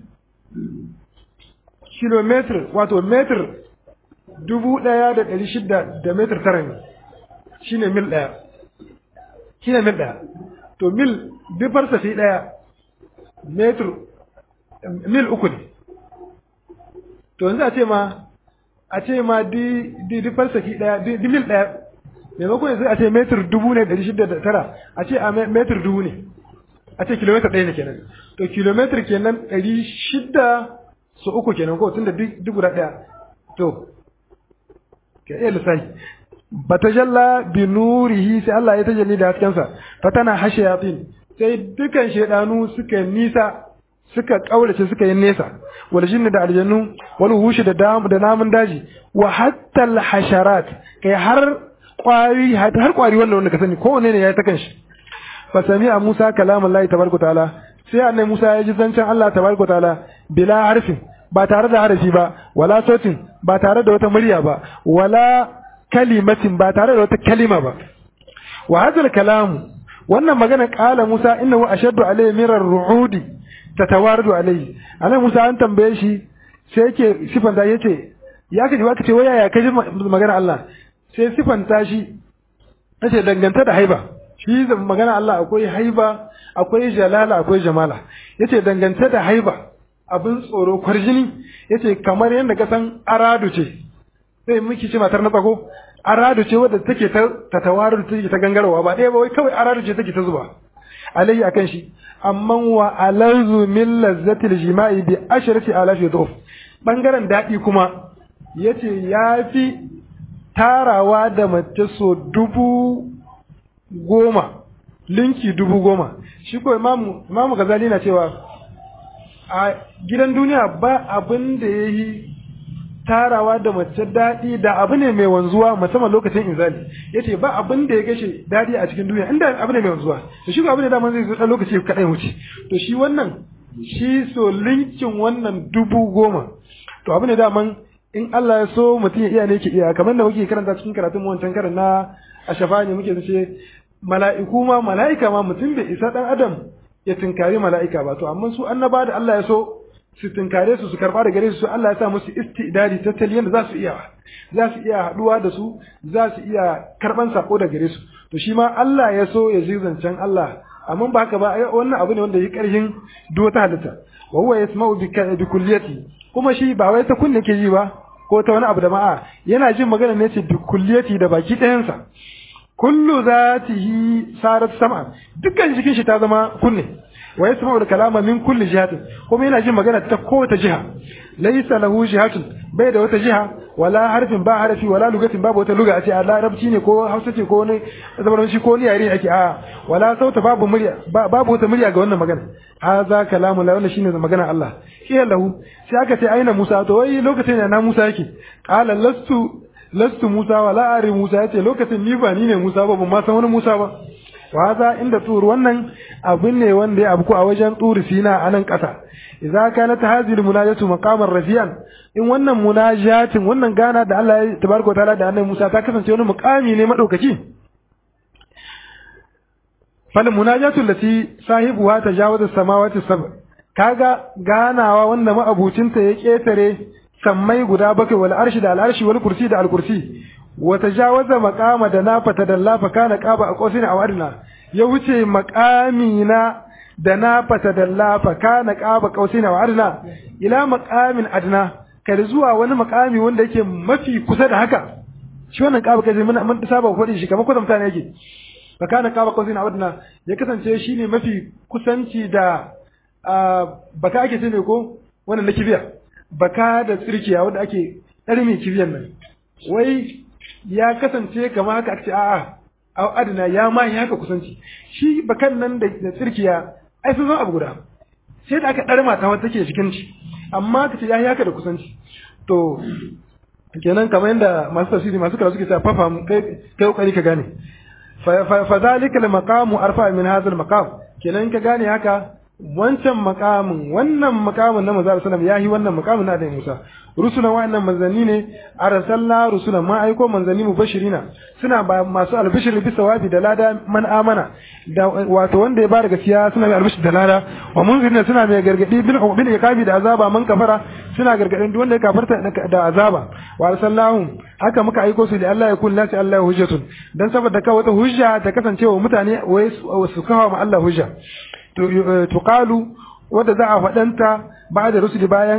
kilometer wato meter dubu ɗaya da ɗari shidda da meter tara ne shine mil ɗaya shine mil ɗaya to mil duk farsahi ɗaya meter mil uku ne to yanzu a ce ma a ce ma di di di falsaki daya di, di mil daya maimakon yanzu a ce metir dubu ne ɗari shida da tara a ce a metir dubu ne a ce kilometer ɗaya ne kenan to kilometer kenan ɗari shida su uku kenan ko tunda duk guda ɗaya to ka iya lissafi batajalla bi nurihi sai Allah ya tajalli da haskensa fatana hashayatin sai dukan shedanu suka nisa suka kaurace suka yi nesa wal jinni da aljannu wal wushi da damu da namun daji wa hatta al hasharat kai har kwari har kwari wannan wanda ka sani kowanne ne ya ta kanshi fa sami'a Musa kalamullahi tabaraka taala sai annabi Musa ya ji zancen Allah tabaraka taala bila harfin ba tare da harafi ba wala sautin ba tare da wata murya ba wala kalimatin ba tare da wata kalima ba wa hadal kalamu wannan magana kala Musa innahu ashaddu alayhi min ar-ru'udi tatawardu alayhi anan Musa an tambaye shi sai yake sifanta yace ya kaji waka ce waya ya kaji magana Allah sai sifanta shi yace danganta da haiba shi magana Allah akwai haiba akwai jalala akwai jamala yace danganta da haiba abin tsoro kwarjini yace kamar yadda ka san aradu ce sai miki ce matar na tsako aradu ce wadda take ta tatawaru take ta gangarwa ba ɗaya ba wai kawai aradu ce take ta zuba alayhi akan shi amma wa alazu min lazzatil jima'i bi asharati alafi dhuf bangaren daɗi kuma yace yafi tarawa da mace so dubu goma linki dubu goma shi ko imamu imamu gazali na cewa a gidan duniya ba abin da ya yi tarawa da mace daɗi da abu ne mai wanzuwa musamman lokacin inzali ya ce ba abin da ya gashe daɗi a cikin duniya inda abu ne mai wanzuwa to shi ko abu ne daman zai zo ɗan lokaci kaɗai wuce to shi wannan shi so linkin wannan dubu goma to abu ne daman in Allah ya so mutum ya iya ne ke iya kamar da muke karanta cikin karatun mu wancan karan na a shafa ne muke ce mala'iku ma mala'ika ma mutum bai isa ɗan adam ya tinkari mala'ika ba to amma su annaba da Allah ya so su tinkare su su karba da gare su Allah ya sa musu istidadi tattali yanda za su iya za su iya haduwa da su za su iya karban sako da gare su to shi ma Allah ya so ya ji zancen Allah amma ba haka ba wannan abu ne wanda ya karhin duk ta halitta wa huwa yasma'u bi kulliyati kuma shi ba wai ta kunne ke ji ba ko ta wani abu da ma'a yana jin magana ne ce bi kulliyati da baki ɗayansa kullu zatihi sarat sama dukkan jikin shi ta zama kunne wa yasma'u al-kalama min kulli jihatin kuma yana jin magana ta kowace jiha laysa lahu jihatun bai da wata jiha wala harfin ba harfi wala lugatin babu wata luga a ce a larabci ne ko hausa ce ko wani zabaranci ko wani yare ake a wala sauta babu murya babu wata murya ga wannan magana haza kalamu la wannan shine magana Allah kiya lahu sai aka ce aina Musa to wai lokacin da na Musa yake qala lastu lastu Musa wala ari Musa yace lokacin ni ba ni ne Musa ba ban ma san wani Musa ba wa haza inda tur wannan abin ne wanda ya abku a wajen turi sina a nan ƙasa idza kanat hadhihi munajatu maqaman rafi'an in wannan munajatin wannan gana da Allah ya tabaraka taala da annabi Musa ta kasance wani muqami ne madaukaki fal munajatu allati sahibuha tajawaza samawati sab kaga ganawa wanda ma'abucinta ya ketare sammai guda bakwai wal arshi da al arshi wal kursi da al kursi wa tajawaza maqama da na fata dalla fa kana qaba aqosin aw adna ya wuce maqami na da na fata dalla fa kana qaba qausin aw adna ila maqamin adna kada zuwa wani maqami wanda yake mafi kusa da haka shi wannan qaba kaje mun mun saba faɗi shi kamar kusa mutane yake fa kana qaba qausin aw adna ya kasance shine mafi kusanci da baka ake ce ne ko wannan na kibiya baka da tsirkiya wanda ake ɗarmi kibiyan nan wai ya kasance kama haka ake a'a au adna ya ma yi haka kusanci shi bakan nan da tsirkiya ai sun zama abu guda sai da aka ɗarma ta wata take cikin ci amma ka ce ya yi haka da kusanci to kenan kamar yadda masu tafsiri masu karatu suke cewa fafa kai kai kokari ka gane fa zalika al maqamu arfa min hadha al maqam kenan ka gane haka wancan makamin wannan makamin na manzo sallam ya yi wannan makamin na da Musa rusulan wa'annan manzanni ne arsalna rusulan ma aiko manzanni mubashirina suna ba masu albishir bisa wafi da lada man amana da wato wanda ya bada gaskiya suna mai albishir da lada wa munzirina suna mai gargadi bil bil iqabi da azaba man kafara suna gargadin duk wanda ya kafarta da azaba wa arsalnahum haka muka aiko su da Allah ya kun lati Allah hujjatun dan saboda ka wata hujja ta kasance wa mutane wai su kawo ma Allah hujja tuqalu wadda za a faɗanta ba da rusuli bayan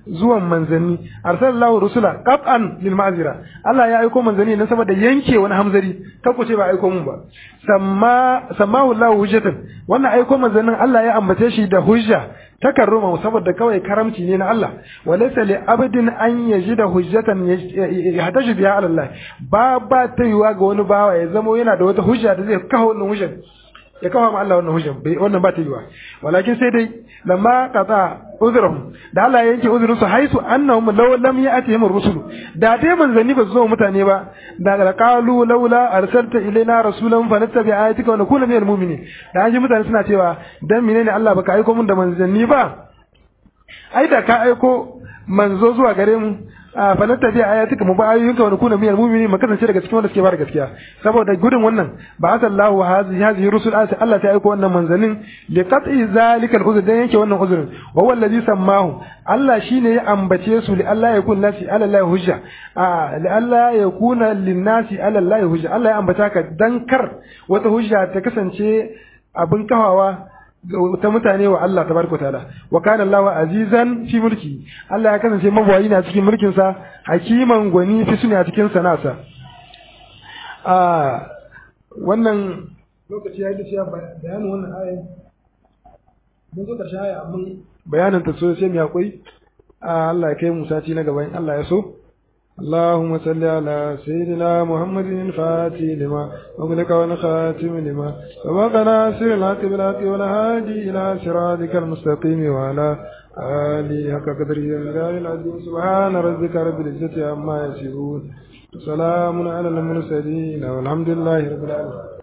zuwan manzanni arsalallahu rusula qat'an lil ma'zira Allah ya aiko manzanni ne saboda yanke wani hamzari ta ku ce ba aiko mun ba samma sammahu Allah hujjatan wannan aiko manzannin Allah ya ambace shi da hujja takarruma saboda kawai karamci ne na Allah walaysa li abdin an yajida hujjatan yahtaji biha ala Allah ba ba ta yiwa ga wani bawa ya zamo yana da wata hujja da zai kawo wannan hujjar ya kawo ma Allah wannan hujjan bai wannan ba ta yiwa walakin sai dai lamma qata uzrahum da Allah ya yanke uzurin su haisu annahum law lam ya'tihim ar-rusul da dai manzanni ba su zo mutane ba da ga qalu laula arsalta ilaina rasulan fa nattabi ayatika wa nakuna minal mu'minin da an ji mutane suna cewa dan menene Allah baka aiko mun da manzanni ba ai da ka aiko manzo zuwa gare mu fa nattabi ayatika mu ba ayoyinka wa nakuna minal mu'minin mu kasance daga cikin wanda suke bada gaskiya saboda gudun wannan ba asallahu hazihi hazihi rusul Allah ta aiko wannan manzanin li qat'i zalika al-uzr dan yake wannan uzrin wa huwa allazi sammahu Allah shine ya ambace su li Allah yakun nasi ala Allah hujja a li Allah yakuna lin nasi ala Allah hujja Allah ya ambata ka dan kar wata hujja ta kasance abin kawawa ta mutane wa Allah tabaraka taala wa kana Allahu azizan fi mulki Allah ya kasance mabawayi na cikin mulkin sa hakiman gwani fi suna cikin sanasa a wannan lokaci ya yi da bayanin wannan ayin mun zo karshen aya amma bayanin ta so sai mu hakuri Allah ya kai mu sati na gaban Allah ya so اللهم صل على سيدنا محمد الفاتح لما أغلق ونخاتم لما سبق ناصر الحق بالحق والهادي إلى صراطك المستقيم وعلى آله حق قدره العظيم سبحان ربك رب العزة عما يصفون وسلام على المرسلين والحمد لله رب العالمين